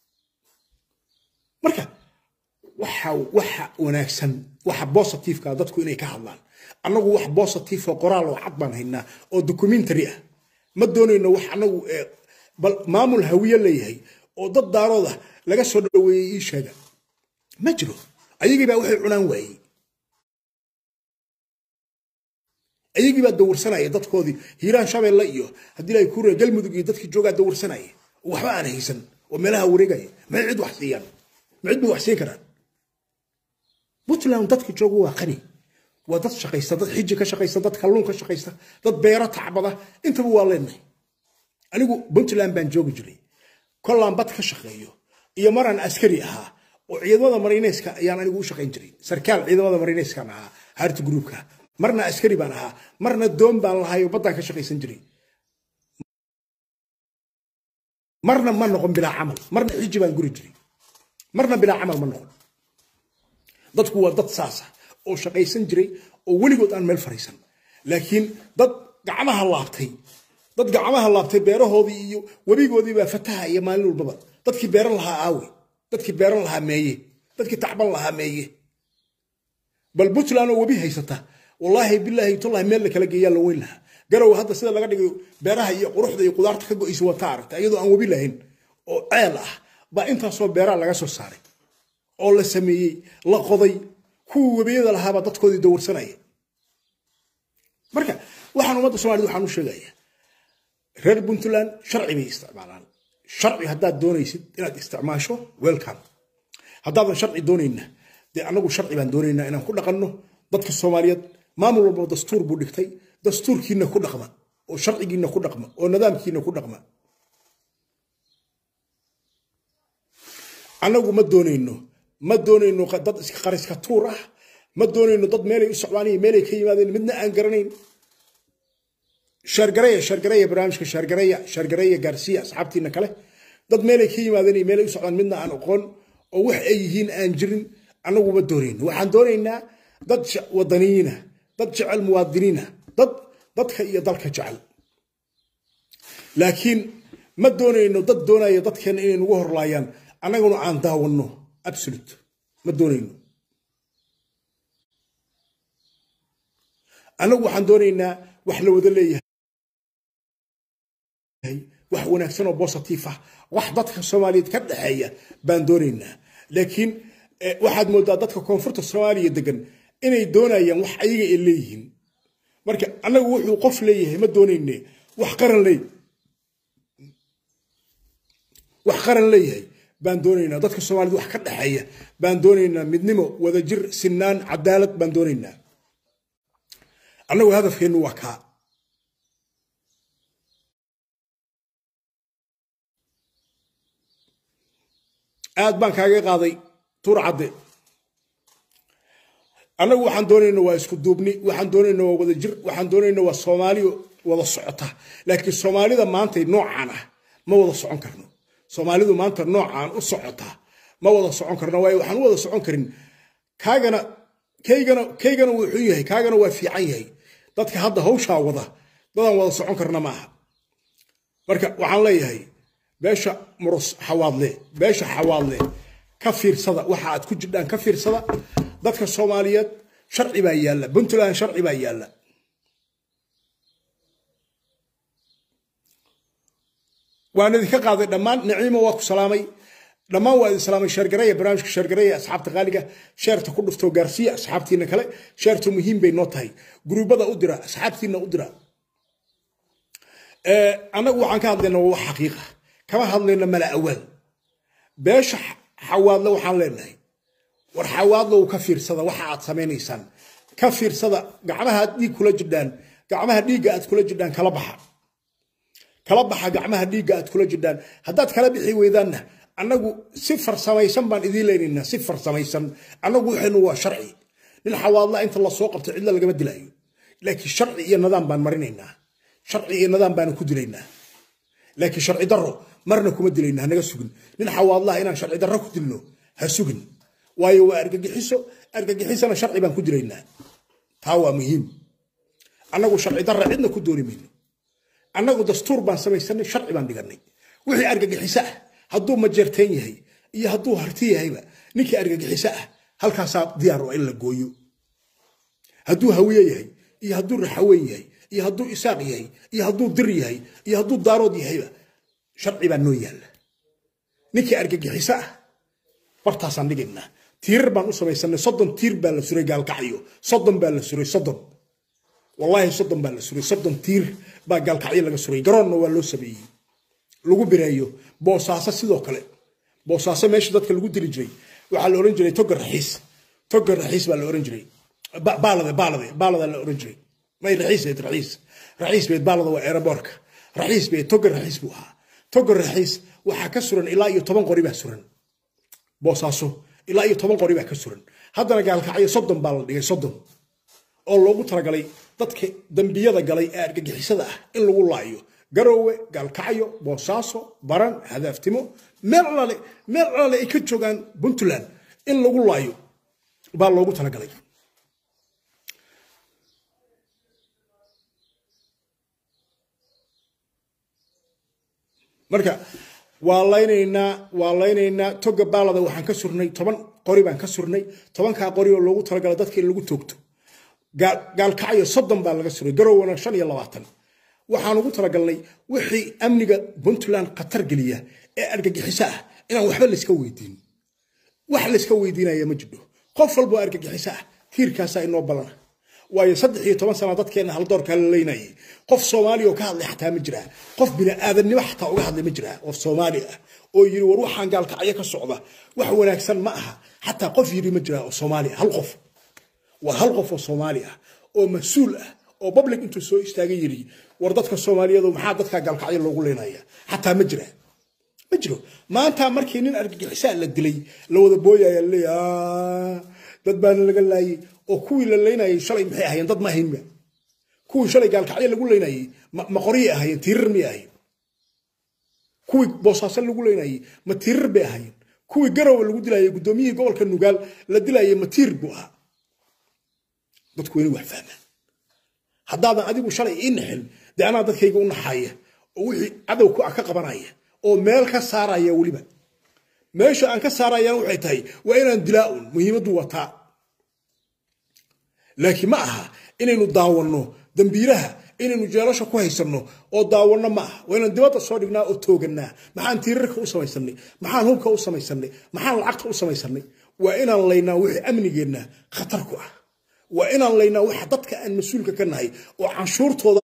marka waxa waxa wanaagsan waxa positiveka dadku inay ka hadlaan annagu wax positive oo qoraal oo cad baan haynaa oo documentary ah ma doonayno wax annagu bal maamul hawiye leeyahay oo dad daarood ah laga soo dhaweeyey ii sheega ma jiro ayagii baa waxay cunaan waayey ayagii baa dawirsanaya dadkoodii hiiraan shabeelle iyo haddii la kuure galmudug iyo dadkii joogaa dawirsanaya waxba aan haysan oo meelaha wareegaya may cid wax siiyaan ma cid bay wax siin karaan puntland dadka jooga waa qani waa dad shaqaysta dad xiji ka shaqaysta dad kalluun ka shaqaysta dad beero tacbada intaba waa leenahay anigu puntland baan joogi jiray kollaan bad ka shaqeeyo iyo maraan askari ahaa oo ciidamada mariineyska ayaan anigu u shaqayn jiray sarkaal ciidamada mariineyskaan ahaa harti gruubka marna askari baan ahaa marna doon baan lahayo baddaan ka shaqaysan jiray marna ma noqon bilaa camal marna xiji baan guri jiray marna bilaa camal ma noqon dadku waa dad saasa oo shaqaysan jiray oo weligood aan meel fariisan laakiin dad gacmaha laabtay dad gacmaha laabtay beerahoodii iyo webigoodii baa fataha iyo maalin walbaba dadkii beeran lahaa aawe dadkii beeran lahaa meeye dadkii tacban lahaa meeye bal puntland oo webi haysata wallaahi bilaahi tullahi meel la kala geeyaa la weyn lahaa garow hadda sida laga dhigayo beeraha iyo quruxda iyo qudaarta ka go'aysa wata aragta iyadoo aan webi lahayn oo ceel ah baa intaasoo beeraha laga soo saaray oo la sameeyey la qoday kuwii webiyada lahaabaa dadkoodii dawirsanaya marka waxaan ummadda somalida waxaan u sheegaya reer puntland sharci bay isticmaalaan sharci haddaad doonaysid inaad isticmaasho welcome haddaadan sharci doonayna dee annagu sharci baan doonaynaa inaan ku dhaqanno dadka soomaaliyeed maamul walba dastuur buu dhigtay dastuurkiina ku dhaqma oo sharcigiina ku dhaqma oo nidaamkiina ku dhaqma annagu ma doonayno ma doonayno dad iska qariska tuur ah ma doonayno dad meelay u socdaan iyo meelay ka yimaadeen midna aan garanayn shaargareya shaargareya barnaamijka shaargareya shaargareya gaarsiya asxaabtiina kale dad meelay ka yimaadeen iyo meelay u socdaan midna aan aqoon oo wax ay yihiin aan jirin annagu ma doonayno waxaan doonaynaa dad wadaniyiina dad jecel muwaadiniina dad dadka iyo dalka jecel laakiin ma doonayno dad doonaya dadkeena inay nagu horlaayaan annaguna aan daawanno absolute ma doonayno annagu waxaan doonaynaa wax la wada leeyahay wax wanaagsan oo positive ah wax dadka soomaaliyeed ka dhexeeya baan doonaynaa laakiin waxaad moodaa dadka koonfurta soomaaliya degan inay doonayaan wax ayaga ay leeyihiin marka annagu wuxuu qof leeyahay ma doonayne wax qaran leey wax qaran leeyahay baan doonaynaa dadka soomaaliyed wax ka dhexeeya baan doonaynaa midnimo wadajir sinaan cadaalad baan doonaynaa annagu hadafkeennu waa kaa aad baan kaaga qaaday tuur cadde annagu waxaan doonayna waa isku duubni waxaan doonayna waa wada jir waxaan doonayna waa soomaaliyo wada socota laakiin soomaalida maanta noocaan ah ma wada socon karno soomaalidu maanta noocaan u socota ma wada socon karno waayo waxaan u wada socon karin kaagana kaygana kaygana wuu xun yahay kaagana waa fiican yahay dadka hadda hawshaa wada dadaan wada socon karna ma aha marka waxaan leeyahay beesha murus xawaadle beesha xawaadle ka fiirsada waxa aad ku jirdhaan ka fiirsada dadka soomaaliyeed sharci baa yaalla puntland sharci baa yaalla waan idinka qaaday dhammaan naciimo waa ku salaamay dhammaan waa idin salaamay sheergareeya barnaamijka sheergareeya asxaabta qaaliga sheerta ku dhuftoo gaarsiiya asxaabtiina kale sheertu muhiim bay noo tahay guruubada u dira asxaabtiina u dira annagu waxaan ka hadlaynaa waa wax xaqiiqa kama hadlayno mala awaal beesha xawaadle waxaan leenahay war xawaadlow ka fiirsada waxa aad samaynaysaan ka fiirsada gacmaha aad dhiig kula jidhaan gacmaha dhiigga aad kula jidhaan kala baxa kala baxa gacmaha dhiigga aad kula jidhaan haddaad kala bixi weydaanna annagu si farsamaysan baan idiin leynaynaa si farsamaysan annagu waxaynu waa sharci nin xawaadla inta lasoo qabto cidla lagama dilaayo laakiin sharci iyo nidaam baan marinaynaa sharci iyo nidaam baanu ku dilaynaa laakiin sharci darro marna kuma dilayna hanaga sugin nin xawaadlaha inaan sharci darro ku dilno ha sugin waayo waa argagixiso argagixisana sharci baan ku dilaynaa taa waa muhiim annagu sharci darra cidna ku dooni mayno annagu dastuur baan samaysanay sharci baan dhiganay wixii argagixiso ah hadduu majeerteen yahay iyo hadduu harti yahayba ninkii argagixiso ah halkaasaa diyaar waa in la gooyo hadduu hawiye yahay iyo hadduu raxaweyn yahay iyo hadduu isaaq yahay iyo hadduu dir yahay iyo hadduu daarood yahayba sharci baa noo yaalla ninkii argagixiso ah bartaasaan dhigaynaa tiirar baan u samaysanay soddon tiir baa la suray gaalkacyo soddon baa la suray soddon wallaahi soddon baa la suray soddon tiir baa gaalkacyo laga suray garoonna waa loo sameeyey lagu bireeyo boosaaso sidoo kale boosaaso meesha dadka lagu dili jiray waxaa la oran jiray toga raxiis toga raxiis baa la oran jiray baalade baalade baalada la oran jiray may raxiis beed raxiis raxiis beed baalada waa aeroboorka raxiis beed toga raxiis buu ahaa toga raxiis waxaa ka suran ilaa iyo toban qori baa suran boosaaso ilaa iyo toban qori baa ka suran haddana gaalkacyo soddon baa la dhigay soddon oo loogu talagalay dadka dembiyada galay ee argagixisada ah in lagu laayo garoowe gaalkacyo boosaaso baran hadaaftimo meel alaale meel alaale ay ka joogaan puntland in lagu laayo baa loogu talagalay marka waa laynaynaa waa laynaynaa toga baalada waxaan ka surnay toban qori baan ka surnay tobankaa qori oo loogu talagala dadka in lagu toogto gaalkacyo soddon baa laga suray garowana shan iyo labaatan waxaan ugu talagalnay wixii amniga puntland khatar geliya ee argagixiso ah inaan waxba layska weydiin wax layska weydiinaya ma jidho qof walboo argagixiso ah tiirkaasaa inoo ballana waayo saddex iyo toban sana dadkeenna haldoorkaa la leynayay qof soomaaliya oo ka hadlay xataa ma jiraa qof bini'aadamnimo xataa uga hadlay ma jiraa qof soomaali ah oo yiri war waxaan gaalkacyo ka socda wax wanaagsan ma aha xataa qof yiri ma jiraa oo soomaaliya hal qof waa hal qof oo soomaali ah oo mas-uul ah oo public intuu soo istaagay yiri war dadka soomaaliyeed maxaa dadka gaalkacyo loogu leynaya xataa ma jira ma jiro maanta markii nin argagixisaa la dilay la wada booyaya laleeya dad baana laga laayay oo kuwii la leynayay shalay maxay ahaayeen dad ma ahayn ma kuwii shalay gaalkacyo lagu leynayay ma qoryay ahaayeen tiirar miyay ahayn kuwii boosaaso lagu leynayay ma tiirar bay ahaayeen kuwii garowe lagu dilayay guddoomiyihii gobolka nugaal la dilayay ma tiir buu ahaa dadku wayna wax fahmaan haddaadan adigu shalay ii naxin dee anaa dadkayga u naxaya oo wixii cadowku ah ka qabanaya oo meel ka saaraya weliba meesha aan ka saarayana waxay tahay waa inaan dilaa-un muhiimaddu wataa laakiin ma aha inaynu daawanno dambiiraha inaynu jeelasha ku haysanno oo daawanno ma aha waa inaan dibadda soo dhignaa oo toogannaa maxaan tiirarka u samaysanay maxaan hubka u samaysanay maxaan lacagta u samaysannay waa inaan laynaa wixii amnigeenna khatar ku ah waa inaan laynaa waxa dadka aan mas-uulka ka nahay oo canshuurtooda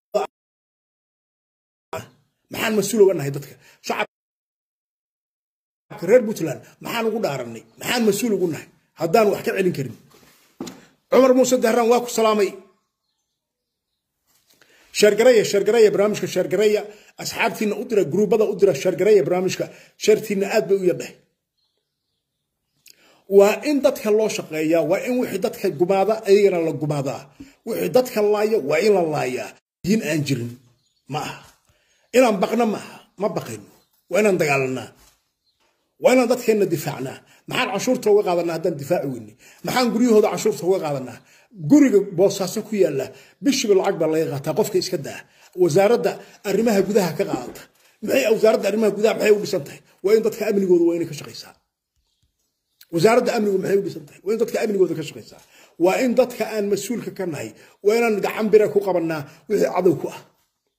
maxaan mas-uul uga nahay dadka shacabka reer puntland maxaan ugu dhaarannay maxaan mas-uul ugu nahay haddaan wax ka celin karin cumar muuse dahraan waa ku salaamay sheergareya sheergareya barnaamijka sheergareya asxaabtiina u dira gruubada u dira sheergareya barnaamijka sheertiina aad bay u yadhahay waa in dadka loo shaqeeyaa waa in wixii dadka gumaada ayagana la gumaadaa wixii dadka laaya waa in la laayaa diin aan jirin ma aha inaan baqno ma aha ma baqayno waa inaan dagaalanaa waa inaan dadkeenna difaacnaa maxaan canshuurta uga qaadanaa haddaan difaaci weyne maxaan guryahooda canshuurta uga qaadanaa guriga boosaaso ku yaalla bishiba lacag baa laga qaataa qofka iska daa wasaaradda arrimaha gudaha ka qaadata maxay wasaaradda arrimaha gudaha maxay u dhisan tahay waa in dadka amnigooda waa inay ka shaqaysaa wasaaradda amnigu maxay u dhisan tahay waa in dadka amnigooda ka shaqaysaa waa in dadka aan mas-uulka ka nahay waa inaan gacan bira ku qabannaa wixii cadow ku ah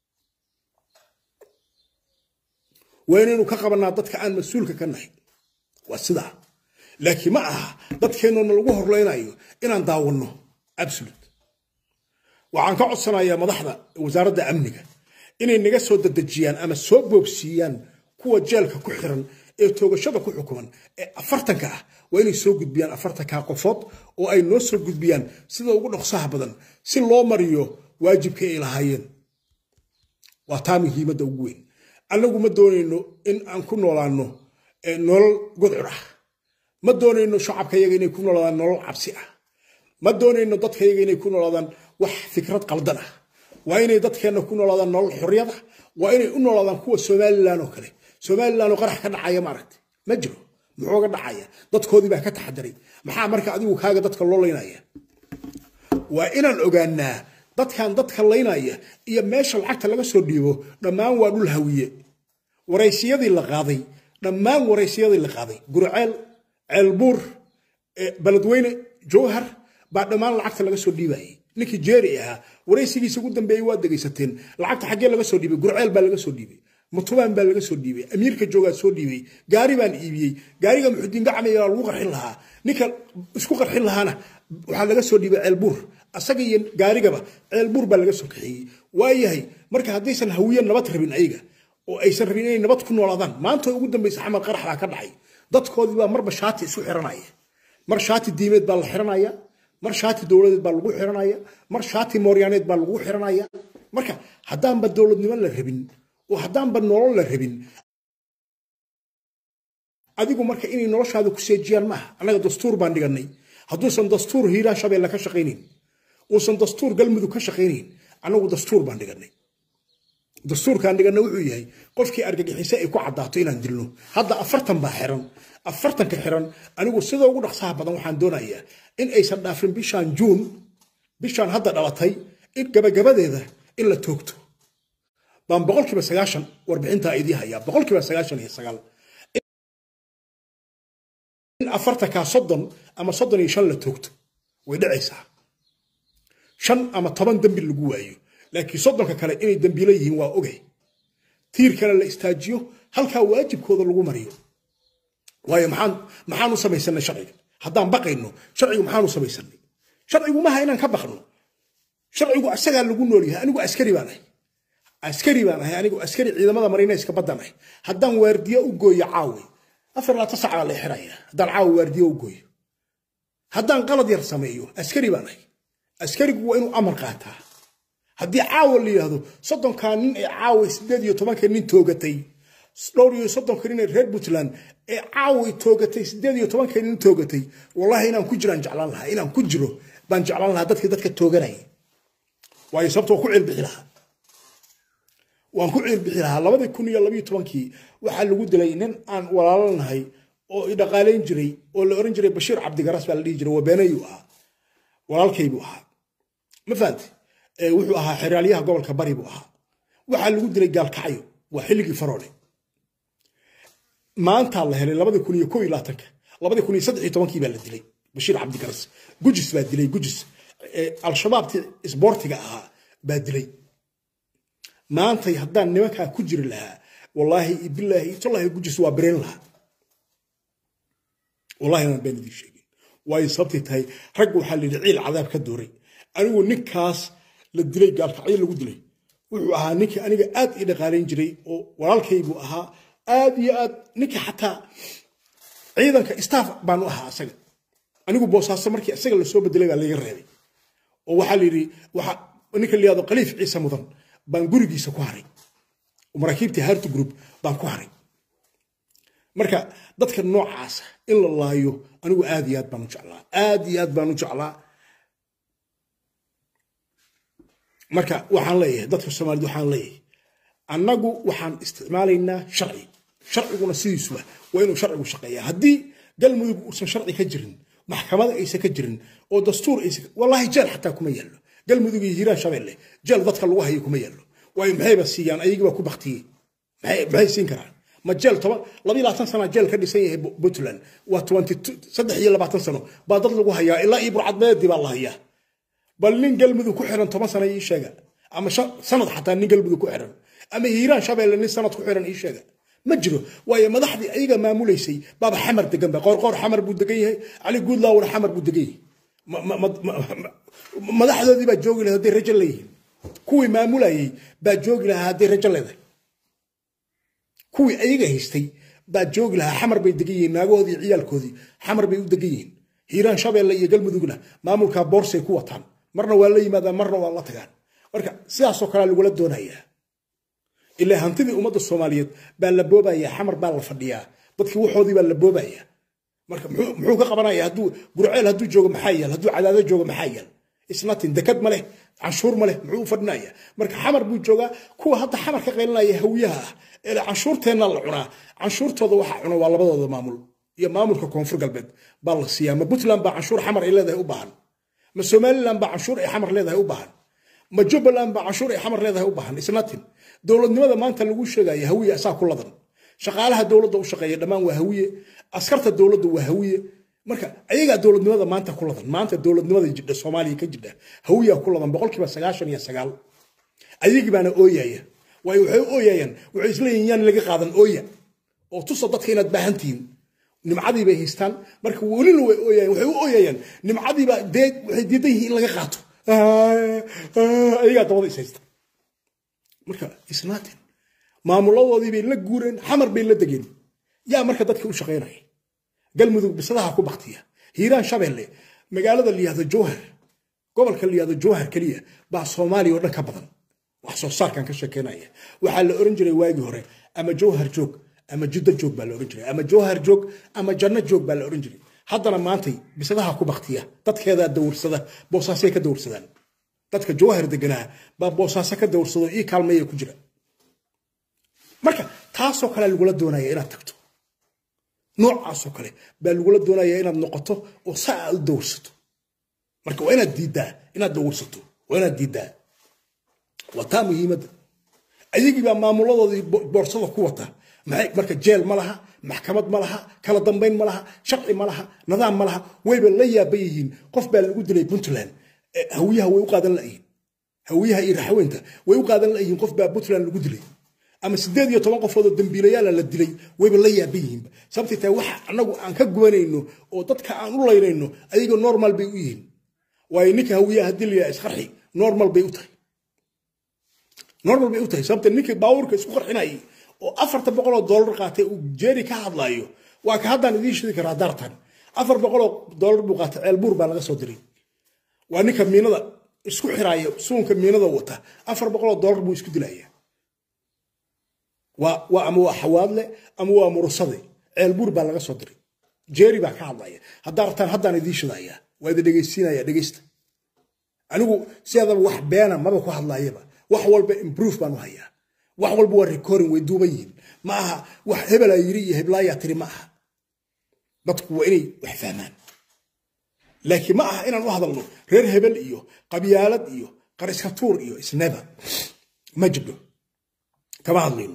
waa inaynu ka qabannaa dadka aan mas-uulka ka nahay waa sidaa laakiin ma aha dadkeennoona lagu horleynayo inaan daawanno absolute waxaan ka codsanayaa madaxda wasaaradda amniga inay naga soo dadejiyaan ama soo boobsiiyaan kuwa jeelka ku xiran ee toogashada ku xukuman ee afartanka ah waa inay soo gudbiyaan afartanka qofood oo ay noo soo gudbiyaan sida ugu dhaqsaha badan si loo mariyo waajibka ay lahaayeen waa taa muhiimadda ugu weyn annagu ma doonayno in aan ku noolaano nolol gudcur ah ma doonayno shacabkayaga inay ku noolaadaan nolol cabsi ah ma doonayno dadkayaga inay ku noolaadaan wax fikrad qaldan ah waa inay dadkeenna ku noolaadaan nolol xorriyad ah waa inay u noolaadaan kuwa somalilan oo kale somalilan oo qarax ka dhacaya maaragta ma jiro muxuu ga dhacaya dadkoodii baa ka taxadaray maxaa marka adigu kaaga dadka loo laynaya waa inaan ogaanaa dadkan dadka laynaya iyo meesha lacagta laga soo dhiibo dhammaan waa dhul hawiye waraysiyadii la qaaday dhammaan waraysiyadii la qaaday gurceel ceelbuur baladweyne jowhar baa dhammaan lacagta laga soo dhiibayay ninkii jeeri ahaa waraysigiisa ugu dambeeyey waa degaysateen lacagta xaggee laga soo dhiibay gurceel baa laga soo dhiibay mutubaan baa laga soo dhiibay amiirka joogaa soo dhiibay gaari baan iibiyey gaariga muxudiin gacmaya lagu qarxin lahaa ninka isku qarxin lahaana waxaa laga soo dhiibay ceelbuur asaga iyo gaarigaba ceelbuur baa laga soo kaxeeyey waayahay marka haddaysan hawiye nabad rabin ayaga oo aysan rabin inay nabad ku noolaadaan maanta ugu dambaysa xamar qarax baa ka dhacay dadkoodii baa marba shaati isu xiranaya mar shaati diimeed baa la xiranaya mar shaati dowladeed baa lagu xiranaya mar shaati mooryaaneed baa lagu xiranaya marka haddaanba dowladnimo la rabin oo haddaanba nolol la rabin adigu marka inay noloshaada ku seejiyaan maaha annaga dastuur baan dhiganay hadduusan dastuur hiiraan shabeelle ka shaqaynayn uusan dastuur galmudug ka shaqaynayn annagu dastuur baan dhiganay dastuurkaan dhiganna wuxuu yahay qofkii argagixise ay ku caddaato inaan dilno hadda afartan baa xiran afartanka xiran anigu sida ugu dhaqsaha badan waxaan doonayaa in aysan dhaafin bishaan juun bishaan hadda dhalatay in gabagabadeeda in la toogto baan boqolkiiba sagaashan warbixintaa idii hayaa boqolkiiba sagaashan iyo sagaal in afartankaa soddon ama soddon iyo shan la toogto way dhacaysaa shan ama toban dembi lagu waayo laakiin soddonka kale inay dembiilo yihiin waa ogay tiir kale la istaajiyo halkaa waajibkooda lagu mariyo waayo maxaan maxaan u samaysanay sharciga haddaan baqayno sharcigu maxaan u samaysanay sharcigu maaha inaan ka baqno sharcigu asagaa lagu nool yahay anigu askari baan ahay askari baan ahay anigu askari ciidamada marinayska baddan ahay haddaan waardiyo u gooyo caawi afar labaatan sac baa la xiraya haddaan caawi waardiyo u gooyo haddaan qalad yar sameeyo askari baan ahay askarigu waa inuu amar qaataa haddii caawa la yidhaahdo soddonkaa nin ee caawa sideed iyo tobanka nin toogatay dhowr iyo soddonka nin ee reer puntland ee caawa toogatay sideed iyo tobanka nin toogatay wallahi inaan ku jiraan jeclaan lahaa inaan ku jiro baan jeclaan lahaa dadkii dadka tooganaya waayo sababta waan ku ceelbixi lahaa waan ku ceelbixi lahaa labadii kun iyo labiyo tobankii waxaa lagu dilay nin aan walaalanahay oo i dhaqaalayn jiray oo la oran jiray bashiir cabdigaras baa la dhihi jiray waa beenayuu ahaa walaalkaybuu ahaa ma fahante wuxuu ahaa xeraalyaha gobolka bari buu ahaa waxaa lagu dilay gaalkacyo waa xilligii faroole maantaa la helay labadii kun iyo ko iyo labaatanka labadii kun iyo saddex iyo tobankii baa la dilay bashiir cabdigaras gujis baa dilay gujis al-shabaabtii isboortiga ahaa baa dilay maantay haddaan nimankaa ku jiri lahaa wallaahi bilaahi tallaahi gujis waa bereen lahaa wallahi aan been idiin sheegin waayo sababtay tahay ragga waxaa la yidhi ciil cadaab ka dooray anigu ninkaas la dilay gaalkacyo lagu dilay wuxuu ahaa ninkii aniga aad ii dhaqaalayn jiray oo walaalkaybuu ahaa aad iyo aad ninkii xataa ciidanka staff baanu ahaa asaga anigu boosaaso markii isaga lasoo bedelay baa laga reebay oo waxaa la yidhi waxa ninka la yihahdo khaliif ciise mudan baan gurigiisa ku haray maraakiibtii hartu group baan ku haray marka dadka noocaasa in la laayo anigu aad iyo aad baan u jeclaa aad iyo aad baan u jeclaa marka waxaan leeyahay dadka soomaaliyed waxaan leeyahay annagu waxaan isticmaalaynaa sharci sharciguna sidiisuba waa inuu sharcigu shaqeeya haddii galmudug uusan sharci ka jirin maxkamada aysan ka jirin oo dastuur aysan wallaahi jeel xataa kuma yaallo galmudug iyo hiiraan shabeelle jeel dadka lagu hayo kuma yaallo waayo maxayba siiyaan ayagii baa ku baktiyey maxay siin karaan ma jeel toban labiyo labaatan sana jeel ka dhisan yahay puntland waa twenty saddex iyo labaatan sano baa dad lagu hayaa ilaa iyo burcadmeedii baa la hayaa bal nin galmudug ku xiran toban sana ii sheega ama sanad xataa nin galmudug ku xiran ama hiiraan shabeelle nin sanad ku xiran ii sheega ma jiro waayo madaxdii ayaga maamulaysay baaba xamar degan ba qoorqoor xamar buu degan yahay cali guudlaawna xamar buu degan yahay madaxdoodii baa joogi lahaa hadday rajo leeyihiin kuwii maamulayay baa joogi lahaa hadday rajo leedahay kuwii ayaga haystay baa joogi lahaa xamar bay degan yihiin naagahoodii ciyaalkoodii xamar bay u degan yihiin hiiraan shabeelle iyo galmudugna maamulkaa boorsay ku wataan marna waa la yimaadaan marna waa la tagaan marka sidaasoo kalea lagula doonayaa ilaa hantidii ummadda soomaaliyeed baa la boobayaa xamar baa la fadhiyaa dadkii waxoodii baa la boobaya marka muxuu ka qabanaya hadduu gurceel hadduu joogo maxaa yaal hadduu cadaado joogo maxaa yaal isnatin dekad ma leh canshuur ma leh muxuu u fadhinaya marka xamar buu joogaa kuwa hadda xamar ka qaylinaya hawiyaha ah ee canshuurteenna la cunaa canshuurtooda waxa cuna waa labadooda maamul iyo maamulka koonfur galbeed baa la siiyaa ma puntland baa canshuur xamar ay leedahay u baahan ma somaliland baa canshuur ay xamar leedahay u baahan ma jubbaland baa canshuur ay xamar leedahay u baahan isnatin dowladnimada maanta lagu sheegaya hawiye asaa ku ladan shaqaalaha dowladda u shaqeeya dhammaan waa hawiye askarta dowladda waa hawiye marka ayagaa dowladnimada maanta ku ladan maanta dowladnimada jidha soomaaliya ka jidha hawiyaa ku ladan boqolkiiba sagaashan iyo sagaal ayagii baana ooyaya waayo waxay u ooyayaan waxay isleeyihin yaan laga qaadan ooya oo tusa dadka inaad baahan tihiin nimcadii bay haystaan marka welina way ooyayaan waxay u ooyayaan nimcadiiba dee waxay diidan yihiin in laga qaato ayagaa dabada is haysta marka isnaatin maamuladoodii bay la guureen xamar bay la degeen yaa marka dadka u shaqaynaya galmudug bisadaha ku baktiya hiiraan shabeelle magaalada layihahdo jowhar gobolka layihahdo jowhar keliya baa soomaaliya oo dhan ka badan wax soo saarkan ka sheekeynaya waxaa la oran jiray waagii hore ama jowhar joog ama jiddo joog baa la oran jiray ama jowhar joog ama janno joog baa la oran jiray haddana maantay bisadaha ku baktiya dadkeedaa dawursada boosaasay ka dawursadaan dadka jowhar deganaa baa boosaaso ka dawursado ii kaalmeeya ku jira marka taasoo kale lagula doonaya inaad tagto noocaasoo kale baa lagula doonaya inaad noqoto oo saa aad u dawrsato marka waa inaad diiddaa inaad dawursato waa inaad diiddaa waa taa muhiimadda ayagii baa maamuladoodii boorsada ku wata maxay marka jeel ma laha maxkamad ma laha kala dambayn ma laha sharci ma laha nidaam ma laha wayba la yaaban yihiin qof baa lagu dilay puntland hawiyaha way u qaadan la'yihiin hawiyaha iyo raxweynta way u qaadan la'yihiin qof baa puntland lagu dilay ama sideed iyo toban qofoodoo dambiilayaala la dilay wayba la yaaban yihiinba sababtay tahay waxa annagu aan ka gubanayno oo dadka aan u laynayno ayaga normal bay u yihiin waayo ninka hawiyaha haddii la yidhaha isqarxi normal bay u tahay normal bay u tahay sababta ninkii baawurka isku qarxinayay oo afarta boqoloo doolar qaatay uu jeeri ka hadlaayo waa ka haddaan idiin shidi karaa daartan afar boqoloo doolar buu qaatay ceelbuur baa laga soo diray waa ninka miinada isku xiraaya suunka miinada wata afar boqoloo doolar buu isku dilaya waa ama waa xawaadle ama waa murusade ceelbuur baa laga soo diray jeeri baa ka hadlaya haddaa rabtaan haddaan idiin shidaya waa idin dhegaysiinaya dhegaysta anigu sideedaba wax beena maba ku hadlaayaba wax walba improve baan u hayaa wax walba waa recording way duuban yihiin ma aha wax hebelaa yiri iyo heblaayaa tiri ma aha dadku waa inay wax fahmaan laakiin ma aha inaan u hadalno reer hebel iyo qabyaalad iyo qariska tuur iyo isneba ma jibno kama hadlayno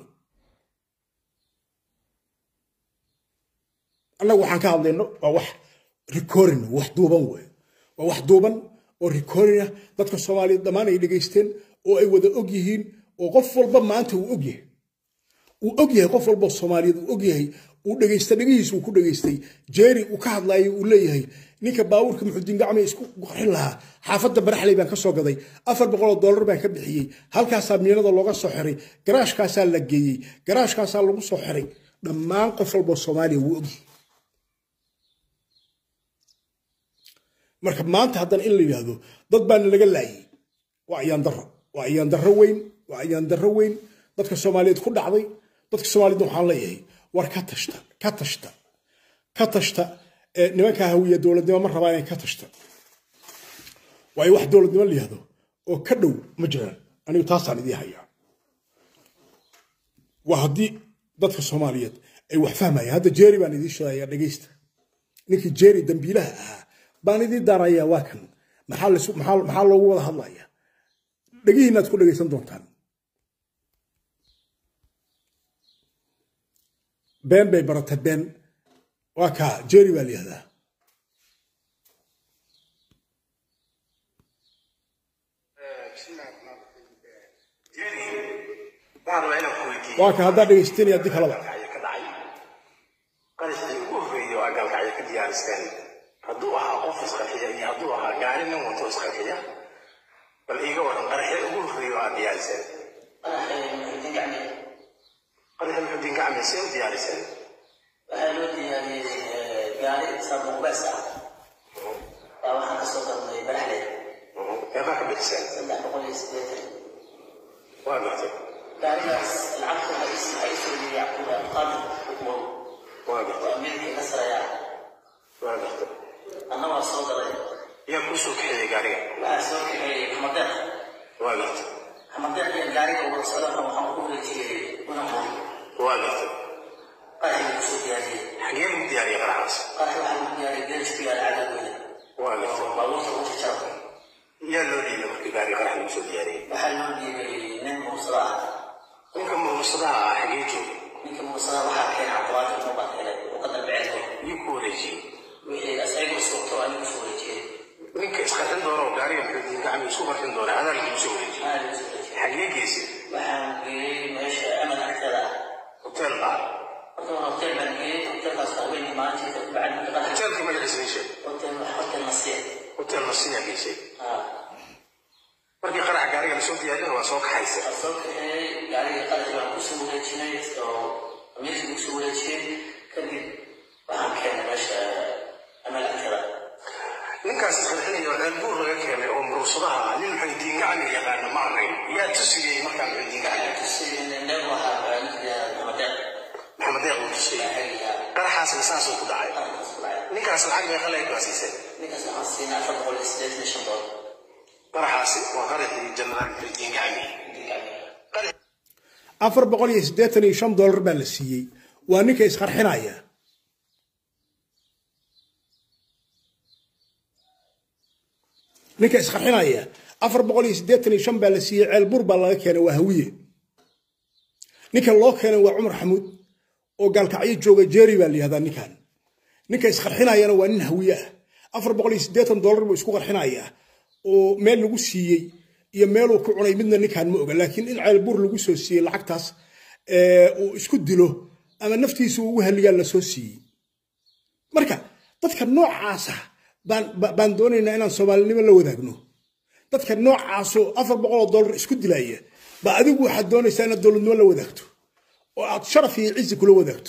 annagu waxaan ka hadlayno waa wax recording wax duuban wey waa wax duuban oo recording ah dadka soomaaliyeed dhammaan ay dhegaysteen oo ay wada og yihiin oo qof walba maanta uu og yahay uu og yahay qof walba soomaaliyeed uu og yahay uu dhegaysta dhegihiisa uu ku dhegaystay jeeri uu ka hadlaayo uu leeyahay ninka baawurka muxudiin gacme isku qarxin lahaa xaafadda baraxley baan ka soo gaday afar boqoloo doolar baan ka bixiyey halkaasaa miinada looga soo xiray garaashkaasaa la geeyey garaashkaasaa lagu soo xiray dhammaan qof walba soomaaliya wuu ogyahay marka maanta haddana in la yidhaahdo dad baana laga laayay waa ayaan darro waa ayaan darro weyn waa ayaan darro weyn dadka soomaaliyeed ku dhacday dadka soomaaliyeed waxaan leeyahay war ka tashta ka tashta ka tashta nimankaa hawiya dowladnimo ma rabaa inay ka tashta waayo wax dowladnimo la yihahdo oo ka dhow ma jiraan anigu taasaan idii hayaa waa haddii dadka soomaaliyeed ay wax fahmayaan hadda jeeri baan idii sheegayaa dhegaysta ninkii jeeri dambiilaha ahaa baan idii daarayaa waa kan maxaa loogu wada hadlayaa dhegihiinaad ku dhegaysan doontaan been bay barata been waa kaa jeeri baa la yihahdaa waa ka haddaa dhegaysateen iyo haddii kalaba qarashkii ugu horreeyay waa galkacyo ka diyaaristeen hadduu ahaa qof isqarxiya iyo hadduu ahaa gaari nin wato isqarxiya bal iiga waran qaraxya ugu horreeya waa diyaariseen qaraxya muxudiin gacme see u diyaariseen waxaa loo diyaariyey gaari saabuubees ah baa waxaan kasoo gadnay baraxle meeqaa ka bixiseen saddex boqol iyo siddeetan waa gartay gaarigaas lacagta waxaa ii soo yiri yacquuba qaadir ukmow waa gartay waa meelkii ka saraya waa gartay anna waa soo gaday yaa kuu soo kaxeeyey gaariga waxaa soo kaxeeyey xamadeeq waa gartay xamadeeq iyo gaariga wada socdana waxaan ku wareejiyey unamoy waa gartay qaraxii kusoo diyaariyey xagee lagu diyaariyey qaraxaas qaraxii waxaa lagu diyaariyey geelis ku yaala cagagooda waa gartay baabuurta ugu jajaba yaa loo dhiibay markii gaariga qarax lagu soo diyaariyey waxaa loo dhiibay nin muusada ah ninka murursadaha ah xagee joogay ninka muusada waxaa keenay cabdiqaadir muubaa keenay oo ka dalbecelko yuu ku wareejiyey wixii asaygu sugto anigu soo wareejiyey ninka isqarxin doona oo gaariga muxuu gacmi isku qarxin doona adaa lagu soo wareejiyey aa lagu soo wareejiyey xagee geysay waxaan geeyey meesha amal agteeda ah hotel baa horta waa hotel baan geeyey hotelkaas haweenkii maalintiisa ku bacdi marka qarax hotelka magaciisa ii sheeg hotel hotel nasiya hotel nasiya geysay aa markii qaraxa gaariga lasoo diyaariyana waa soo kaxaysa waa soo kaxeeyey gaarigii qaraxii baan kusoo wareejinay oo amiirkii kusoo wareejiyey kadib waxaan keenay meesha amal agteeda ninkaas isqarxinaya oo ceelbuur laga keenay oo murursadaha ah nin maxay diin gacmi yaqaana ma ahayn yaa tusiyey markaa maxay diin gacmi neef waxaa ninka xamadeeq maxamed deeq uu tusiyey xagiga qaraxaasna saasuu ku dhacay qaraxaas ku dhacay ninkaas lacag meeqa leeg baa siisay ninkaas waxaan siinay afar boqol iyo siddeetan iyo shan doolar qaraxaasi waa qaraxii janaraal maxay diin gacmi qarax afar boqol iyo siddeetan iyo shan dollar baa la siiyey waa ninka isqarxinaya ninka isqarxinaya afar boqol iyo siddeetan iyo shan baa la siiyey ceelbur baa laga keenay waa hawiye ninka loo keenay waa cumar xamuud oo gaalkacyo jooga jeeri baa la yihahdaa ninkan ninka isqarxinayana waa nin hawiye ah afar boqol iyo siddeetan dollar buu isku qarxinayaa oo meel lagu siiyey iyo meeluu ku cunay midna ninkan ma oga laakiin in ceelbuur lagu soo siiyey lacagtaas uu isku dilo ama naftiisa ugu haliyaa lasoo siiyey marka dadka noocaasa baan baan doonaynaa inaan soomaalinimo la wadaagno dadka noocaasoo afar boqoloo dollar isku dilaya ba adigu waxaad doonaysaa inaad dowladnimo la wadaagto oo aad sharaf iyo cizi kula wadaagto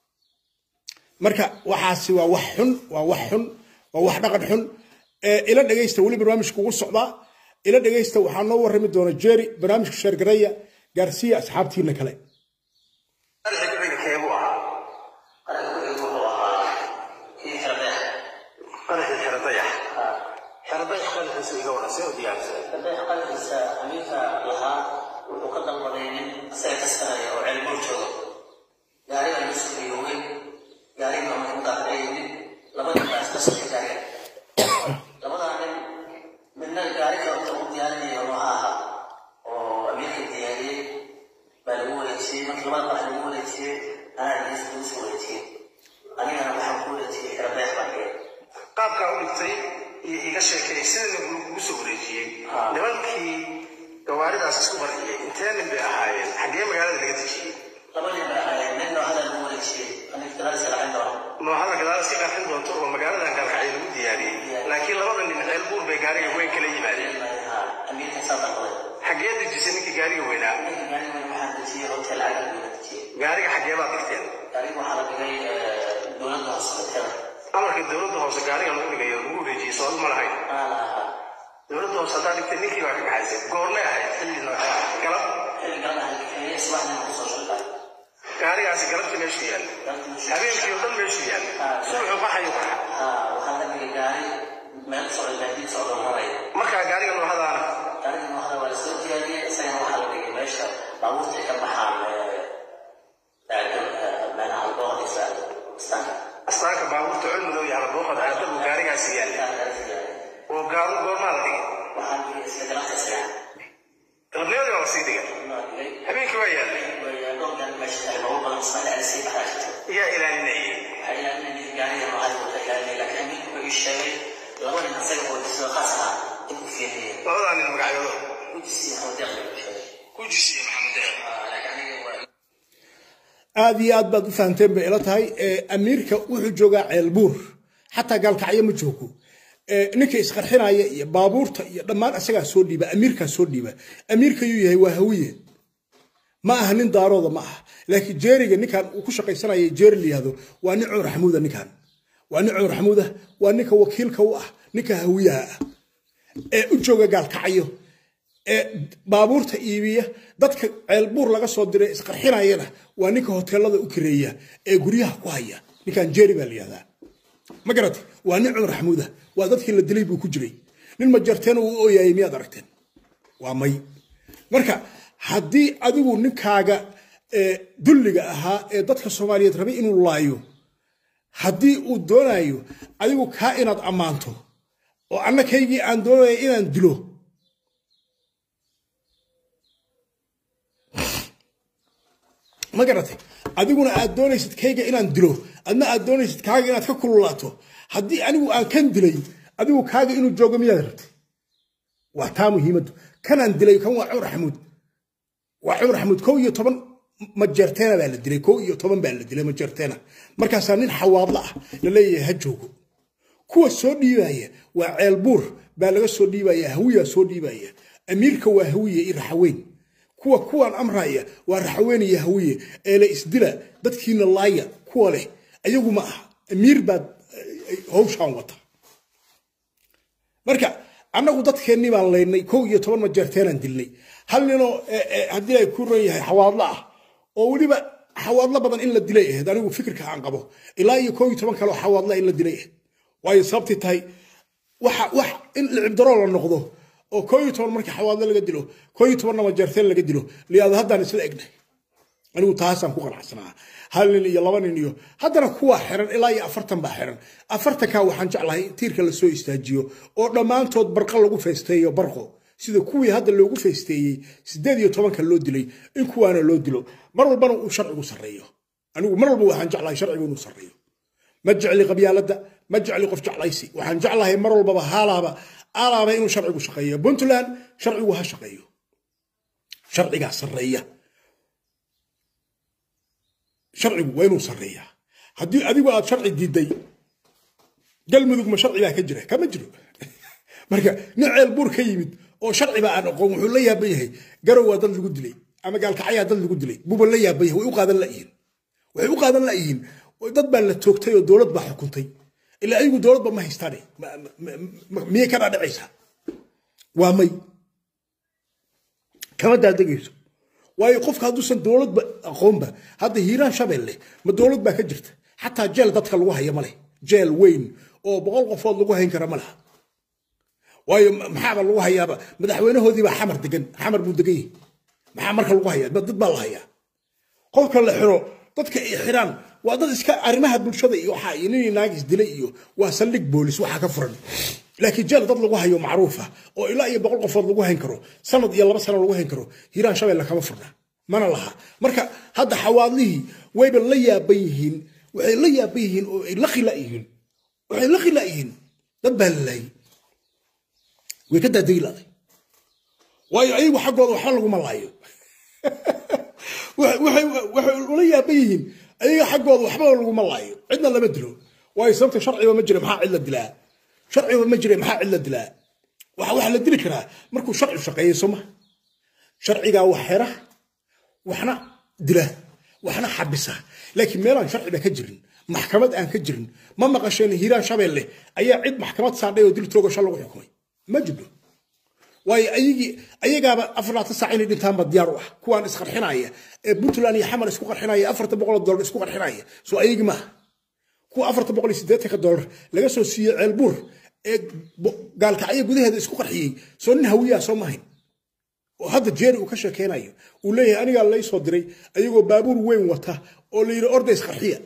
marka waxaasi waa wax xun waa wax xun waa wax dhaqan xun ila dhegaysta weli barnaamijka ugu socdaa ila dhegaysta waxaa noo warrami doona jerry barnaamijka sheergareeya gaarsiiya asxaabtiina kale qaraxii gaciga keebuu ahaa qaraxii wuxuu ahaa kii xirdeex qaraxii xeradayax xeradayax qaraxiisa iga waran see u diyaarisay xirdeex qaraxiisa amiirka lahaa wuxuu ka dalbaday nin isaga kaskanaya oo ceelbuur joogo gaariga lagu sugriyo weyn gaariga marka mudaafacay yimid laba nin baa iska socday gaariga labadaa nin midna gaariga inta uu diyaarinayo nooha ahaa oo amiirka diyaariyey baa lagu wareejiyey markii labada qarax lagu wareejiyey anaa dhegeysta lagu soo wareejiyey anigana waxaan ku wareejiyey xirdeex baan geeyay qaabkaa u dhigtay iyo iga sheekay sida lagu soo wareejiyey Ah. nimankii gawaaridaas isku qarxiyey intee nin bay ahaayeen xaggee magaalada laga dejiyey laba nin baa ahayd nin noohada lagu wareejiyey aniga gadaalisa lacag doona noohada gadaal iska qarxin doonto oo magaaladan gaalkacyo lagu diyaariyey laakiin labada nin ceelbuur bay gaariga weyn kala yimaadeen amiirka saa dalbaday xaggee dejisay ninkii gaariga weynaa ninka gaariga waxaan dejiyey hotel cagag buu dejiyey gaariga xaggee baad dhigteen gaariga waxaa la dhigay dowladda hoose hotel amarka dowladda hoose gaariga lagu dhigayo lagu wareejiyey soodu ma lahayn aa la ahaa dowladda hoose haddaa dhigtay ninkii baa ka kaxaysay goormay ahayd xilli nooca galab xilli galan ahay kaxeeye subaxdina kusoo shaqay gaarigaasi galabtii meeshuu yaalla habeenkii oo dhan meeshuu yaalla subaxu qaxayu qaxa haa waxaa la dhigay gaari meel socda baadiid socda maraya markaa gaariga noohadaana gaariga noohada waa lasoo diyaariyey isagana waxaa la dhigay meesha baabuurta ay ka baxaan meelaha albooqadiisa istaanka astaanka baabuurta culmudow iyo halabooqad aada buu gaarigaasi yaalla oo gaaru goormaa la dhigay waxaan dhigay isla galanta isaga galabnimadii waa la sii dhigay inoo dhigay habeenkii waa yaallay dhowrkan meesha tahay baabuur badan ismail ali sii baxaa yaa ilaalinayay waxay ilaalinayay gaariga noocaas uu ka ilaalinayay laakiin amiirku wuxuu ii sheegay laba nin isaga oo disoo khaas ah in ku fiiriyeen labadaa nin magacyadooda gudisi hawdeeq buu sheegay ku jisiye maxamed deeq laakiin aniga waa aad iyo aad baad u fahamteen bay ila tahay amiirka wuxuu joogaa ceelbuur xataa gaalkacyo ma joogo ninka isqarxinaya iyo baabuurta iyo dhammaan isagaa soo dhiiba amiirkaa soo dhiiba amiirka yuu yahay waa hawiye ma aha nin daarooda ma aha laakiin jeeriga ninkan uu ku shaqaysanaya jeeri la yihahdo waa nin cumar xamuuda ninkan waa nin cumar xamuuda waa ninka wakiilka u ah ninka hawiyaha ah ee u jooga gaalkacyo ee baabuurta iibiya dadka ceelbuur laga soo diray isqarxinayana waa ninka hoteelada u kireeya ee guryaha ku haya ninkan jeeri baa la yihahdaa ma garatay waa nin cumar xamuuda waa dadkii la dilay buu ku jiray nin majarteen uu ooyayay miyaad aragteen waa may marka haddii adigu ninkaaga dulliga ahaa ee dadka soomaaliyeed rabay inuu laayo haddii uu doonayo adigu kaa inaad ammaanto oo anna kaygii aan doonaya inaan dilo ma garatay adiguna aad doonaysid kayga inaan dilo adna aad doonaysid kaaga inaad ka kululaato haddii anigu aan kan dilay adigu kaaga inuu joogo miyaad rabtay waa taa muhiimaddu kanaan dilay kan waa cumar xamuud waa cumar xamuud kow iyo toban majeerteena baa la dilay kow iyo toban baa la dilay majeerteena markaasaa nin xawaadla ah la leeyahay ha joogo kuwa soo dhiibaya waa ceelbuur baa laga soo dhiibaya hawiyaa soo dhiibaya amiirka waa hawiye iyo raxaweyn kuwa kuwaan amraya waa raxaweyn iyo hawiye eele isdila dadkiina laaya kuwa leh ayagu ma aha amiir baad howshaan wata marka annagu dadkeennii baan laynay kow iyo toban majeerteenaan dilnay hal ninoo haddii ay ku ron yahay xawaadlo ah oo weliba xawaadlo badan in la dilay ahayd anigu fikirka aan qabo ilaa iyo kow iyo toban kaleo xawaadla in la dilay ahayd waayo sababtii tahay waxa wax in licibdaroo la noqdo oo kow iyo toban markii xawaadlo laga dilo kow iyo tobanna majeerteen laga dilo liyaado haddaan isla egnay anigu taasaan ku qanacsanaa hal nin iyo laba nin iyo haddana kuwa xiran ilaa iyo afartan baa xiran afartankaa waxaan jeclahay tiirka lasoo istaajiyo oo dhammaantood barqa lagu faysteeyo barqo sida kuwii hadda loogu faysteeyey sideed iyo tobanka loo dilay in kuwaana loo dilo mar walbana uu sharcigu sarreeyo anigu mar walba waxaan jeclahay sharcigu inuu sarreeyo ma jecli qabyaaladda ma jecli qof jeclaysi waxaan jeclahay mar walbaba haalaaba aalaaba inuu sharcigu shaqeeyo puntland sharcigu ha shaqeeyo sharcigaa sarreeya sharcigu waa inuu sarreeyaa haddii adigu aad sharci diiday galmudug ma sharci baa ka jira kama jiro marka nin ceel buur ka yimid oo sharciba aan aqoon wuxuu la yaaban yahay garow waa dad lagu dilay ama gaalkacyaa dad lagu dilay buuba la yaaban yahay way u qaadan layihiin waxay u qaadan layihiin dad baa la toogtay oo dowlad baa xukuntay ilaa ayagu dowladba ma haystaane miyay ka dhaadhacaysaa waa may kama daadegayso waayo qofka hadduusan dowladba aqoonba hadda hiiraan shabeelle ma dowlad baa ka jirta xataa jeel dadka lagu haya ma leh jeel weyn oo boqol qofood lagu hayn kara ma laha waayo maxaaba lagu hayaaba madaxweynahoodiibaa xamar degan xamar buu degan yahay maxaa marka lagu hayaa dad baa la hayaa qofka la xiro dadka ay xiraan waa dad iska arrimaha bulshada iyo waxaa iyo ninii naagis dilay iyo waa saldhig boolis waxaa ka furan laakiin jeel dad lagu hayo macruufa oo ilaa iyo boqol qofood lagu hayn karo sanad iyo laba sano lagu hayn karo hiiraan shabeelle kama furna mana laha marka hadda xawaadlihii wayba la yaaban yihiin waxay la yaaban yihiin oo ay la khila yihiin waxay la khila yihiin dad baa la laayay way ka daadegi laday waayo ayagu xaggooda waxba laguma laayo waxay ula yaaban yihiin ayaga xaggooda waxba laguma laayo cidna lama dilo waayo sababta sharciba ma jira maxaa cid la dilaa sharciba ma jira maxaa cid la dilaa waxa la dili karaa markuu sharci shaqeeyo soo ma sharcigaa wax xera waxna dila waxna xabisa laakiin meelaan sharciba ka jirin maxkamad aan ka jirin ma maqasheen hiiraan shabeelle ayaa cid maxkamad saadhay oo dil toogasho lagu xukumay ma jiro waayo ayagii ayagaaba afarlaata saac inay dhintaanba diyaar u ah kuwaan isqarxinaya ee puntland iyo xamar isku qarxinaya afarta boqol dollar isku qarxinaya soo ayagii maaha kuwa afarta boqol iyo siddeetanka dollar laga soo siiyey ceelbuur ee gaalkacyo gudaheeda isku qarxiyey soo nin hawiyaa soo mahayn oo hadda jeeri uu ka sheekeynayo uu leeyahay anigaa lay soo diray ayagoo baabuur weyn wata oo la yidhi orda isqarxiya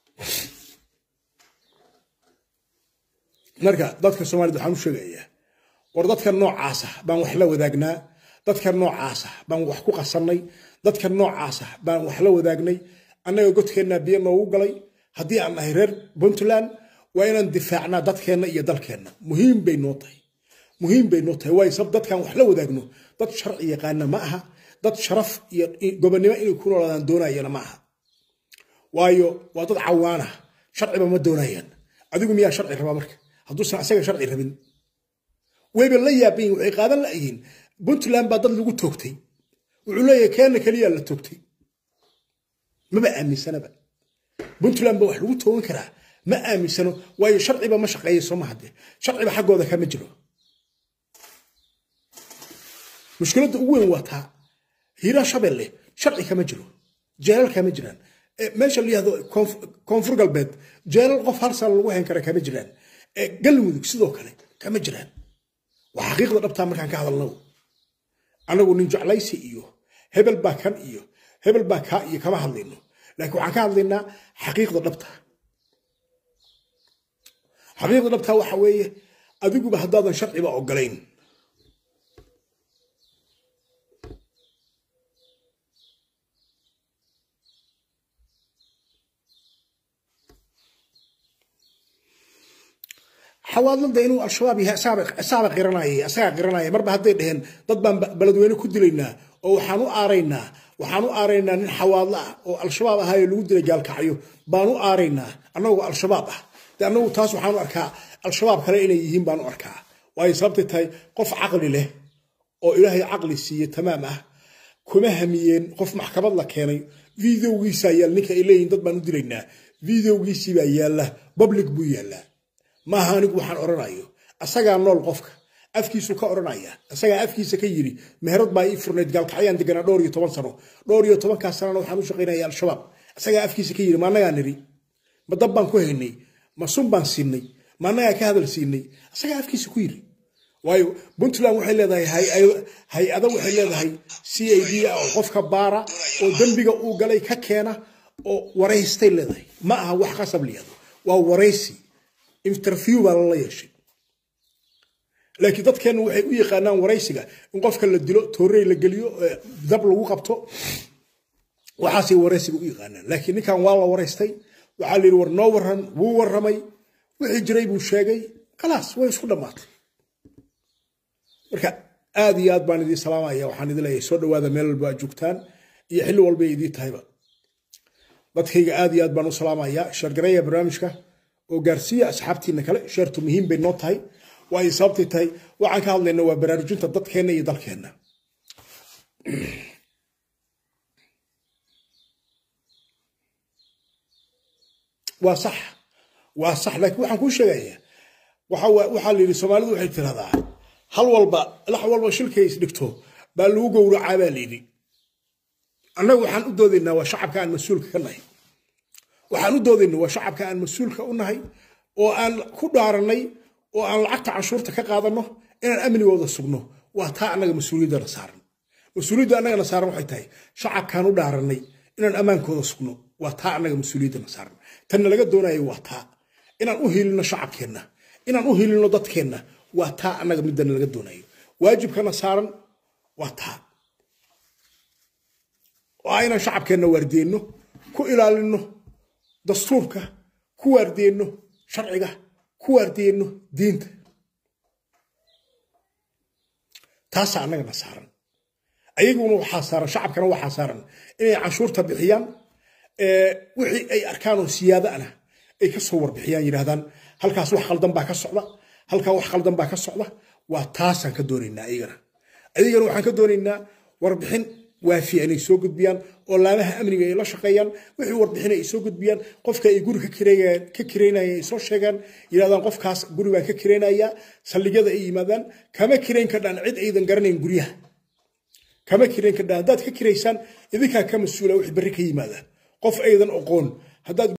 marka dadka soomaalida waxaan u sheegayaa war dadka noocaasa baan wax la wadaagnaa dadka noocaasa baan wax ku qasannay dadka noocaasa baan wax la wadaagnay annaga godkeennaa biyo noogu galay haddii aan nahay reer puntland waa inaan difaacnaa dadkeenna iyo dalkeenna muhiim bay noo tahay muhiim bay noo tahay waayo sab dadkaan wax la wadaagno dad sharci yaqaana ma aha dad sharaf iyo gobonnimo inay ku noolaadaan doonayana ma aha waayo waa dad cawaana sharciba ma doonayaan adigu miyaa sharci rabaa marka hadduusan asaga sharci rabin wayba la yaabayin waxay qaadan layihiin puntland baa dad lagu toogtay wuxuu leeyahay keena keliyaa la toogtay maba aaminsanaba puntland ba wax lagu toogan karaa ma aaminsano waayo sharciba ma shaqeeya soo maha dee sharciba xaggooda kama jiro mushkiladda ugu weyn waa taa hiiraa shabeelle sharci kama jiro jeelal kama jiraan meesha la yihahdo koonfur galbeed jeelal qof hal sano lagu hayn kara kama jiraan galmudug sidoo kale kama jiraan waa xaqiiqda dhabtaa markaan ka hadalno anagu nin jeclaysi iyo hebel baa kan iyo hebel baa kaa iyo kama hadlayno laakiin waxaan ka hadlaynaa xaqiiqda dhabta xaqiiqda dhabta waxa weeye adiguba haddaadan sharciba ogolayn xawaadlada inuu al-shabaab yahay isaaba qiranayay isagaa qiranaya marba hadday dheheen dad baan beledweyne ku dilaynaa oo waxaan u aaraynaa waxaan u aaraynaa nin xawaadlo ah oo al-shabaab ahaayo lagu dilay gaalkacyo baan u aaraynaa annagoo al-shabaab ah de annagu taas waxaan u arkaa al-shabaab kale inay yihiin baan u arkaa waayo sababtay tahay qof caqli leh oo ilaahay caqli siiye tamaam ah kuma hamiyeen qof maxkamad la keenay videogiisaa yaal ninka ay leeyihin dad baan u dilaynaa videogiisii baa yaalla public buu yaallaa maaha anigu waxaan odhanayo asagaa nool qofka afkiisu ka odhanaya asagaa afkiisa ka yiri meherad baa ii furnayd gaalkacyaan deganaa dhowr iyo toban sano dhowr iyo tobankaas sanana waxaan u shaqaynaya al-shabaab asagaa afkiisa ka yiri ma annagaa niri ma dab baan ku haynay ma sun baan siinay ma annagaa ka hadal siinay asagaa afkiisa ku yiri waayo puntland waxay leedahay hay-ada waxay leedahay c a d ah oo qofka baara oo dembiga uu galay ka keena oo waraystay leedahay ma aha wax qasab liyado waa waraysi interview baa lala yeeshay laakiin dadkeenna waxay u yaqaanaan waraysiga in qofka la dilo toorey la geliyo dab lagu qabto waxaasay waraysiga u yaqaanaan laakiin ninkan waa la waraystay waxaa la yidhi war noo waran wuu warramay wixii jiray buu sheegay khalaas way isku dhammaatay marka aad iyo aad baan idiin salaamaya waxaan idin leeyahay soo dhawaada meel walba aad joogtaan iyo xilli walba ay idiin tahayba dadkayga aad iyo aad baan u salaamayaa sheergareeya barnaamijka oo gaarsiiya asxaabtiina kale sheertu muhiim bay noo tahay waayo sababtay tahay waxaan ka hadlayna waa baraarujinta dadkeenna iyo dalkeenna waa sax waa sax laakiin waxaan kuu sheegayaa waxaa la yidhi soomaalidu waxay tirahdaa hal walba lax walba shilkay isdhigto baa lagu gowracaa baa la yidhi annagu waxaan u doodaynaa waa shacabka aan mas-uulka ka nahay waxaan u doodaynaa waa shacabka aan mas-uulka u nahay oo aan ku dhaarannay oo aan lacagta canshuurta ka qaadanno inaan amnigooda sugno waa taa annaga mas-uuliyaddana saaran mas-uuliyadda annagana saaran waxay tahay shacabkaan u dhaarannay inaan ammaankooda sugno waa taa annaga mas-uuliyaddana saaran tanna laga doonayo waa taa inaan u hiilino shacabkeenna inaan u hiilino dadkeenna waa taa annaga midana laga doonayo waajibkana saaran waa taa oo ah inaan shacabkeenna waardeenno ku ilaalinno dastuurka ku waardeenno sharciga ku waardeenno diinta taasaa annagana saaran ayaguna waxaa saaran shacabkana waxaa saaran inay canshuurta bixiyaan wixii ay arkaan oo siyaada ana ay ka soo warbixiyaan yidhahdaan halkaas wax qaldan baa ka socda halkaa wax qaldan baa ka socda waa taasaan ka doonaynaa ayagana ayagana waxaan ka doonaynaa warbixin waafiya inay soo gudbiyaan oo laamaha amniga ay la shaqeeyaan wixii warbixin ay soo gudbiyaan qofka ay guri ka kireynayaan ay soo sheegaan yidhahdaan qofkaas guri baan ka kireynayaa saldhigyada ay yimaadaan kama kireyn kardhaan cid aydan garanayn guryaha kama kireyn kardhaan haddaad ka kireysaan idinkaa ka mas-uula wixii berri ka yimaadaan qof aydan oqoon haddaad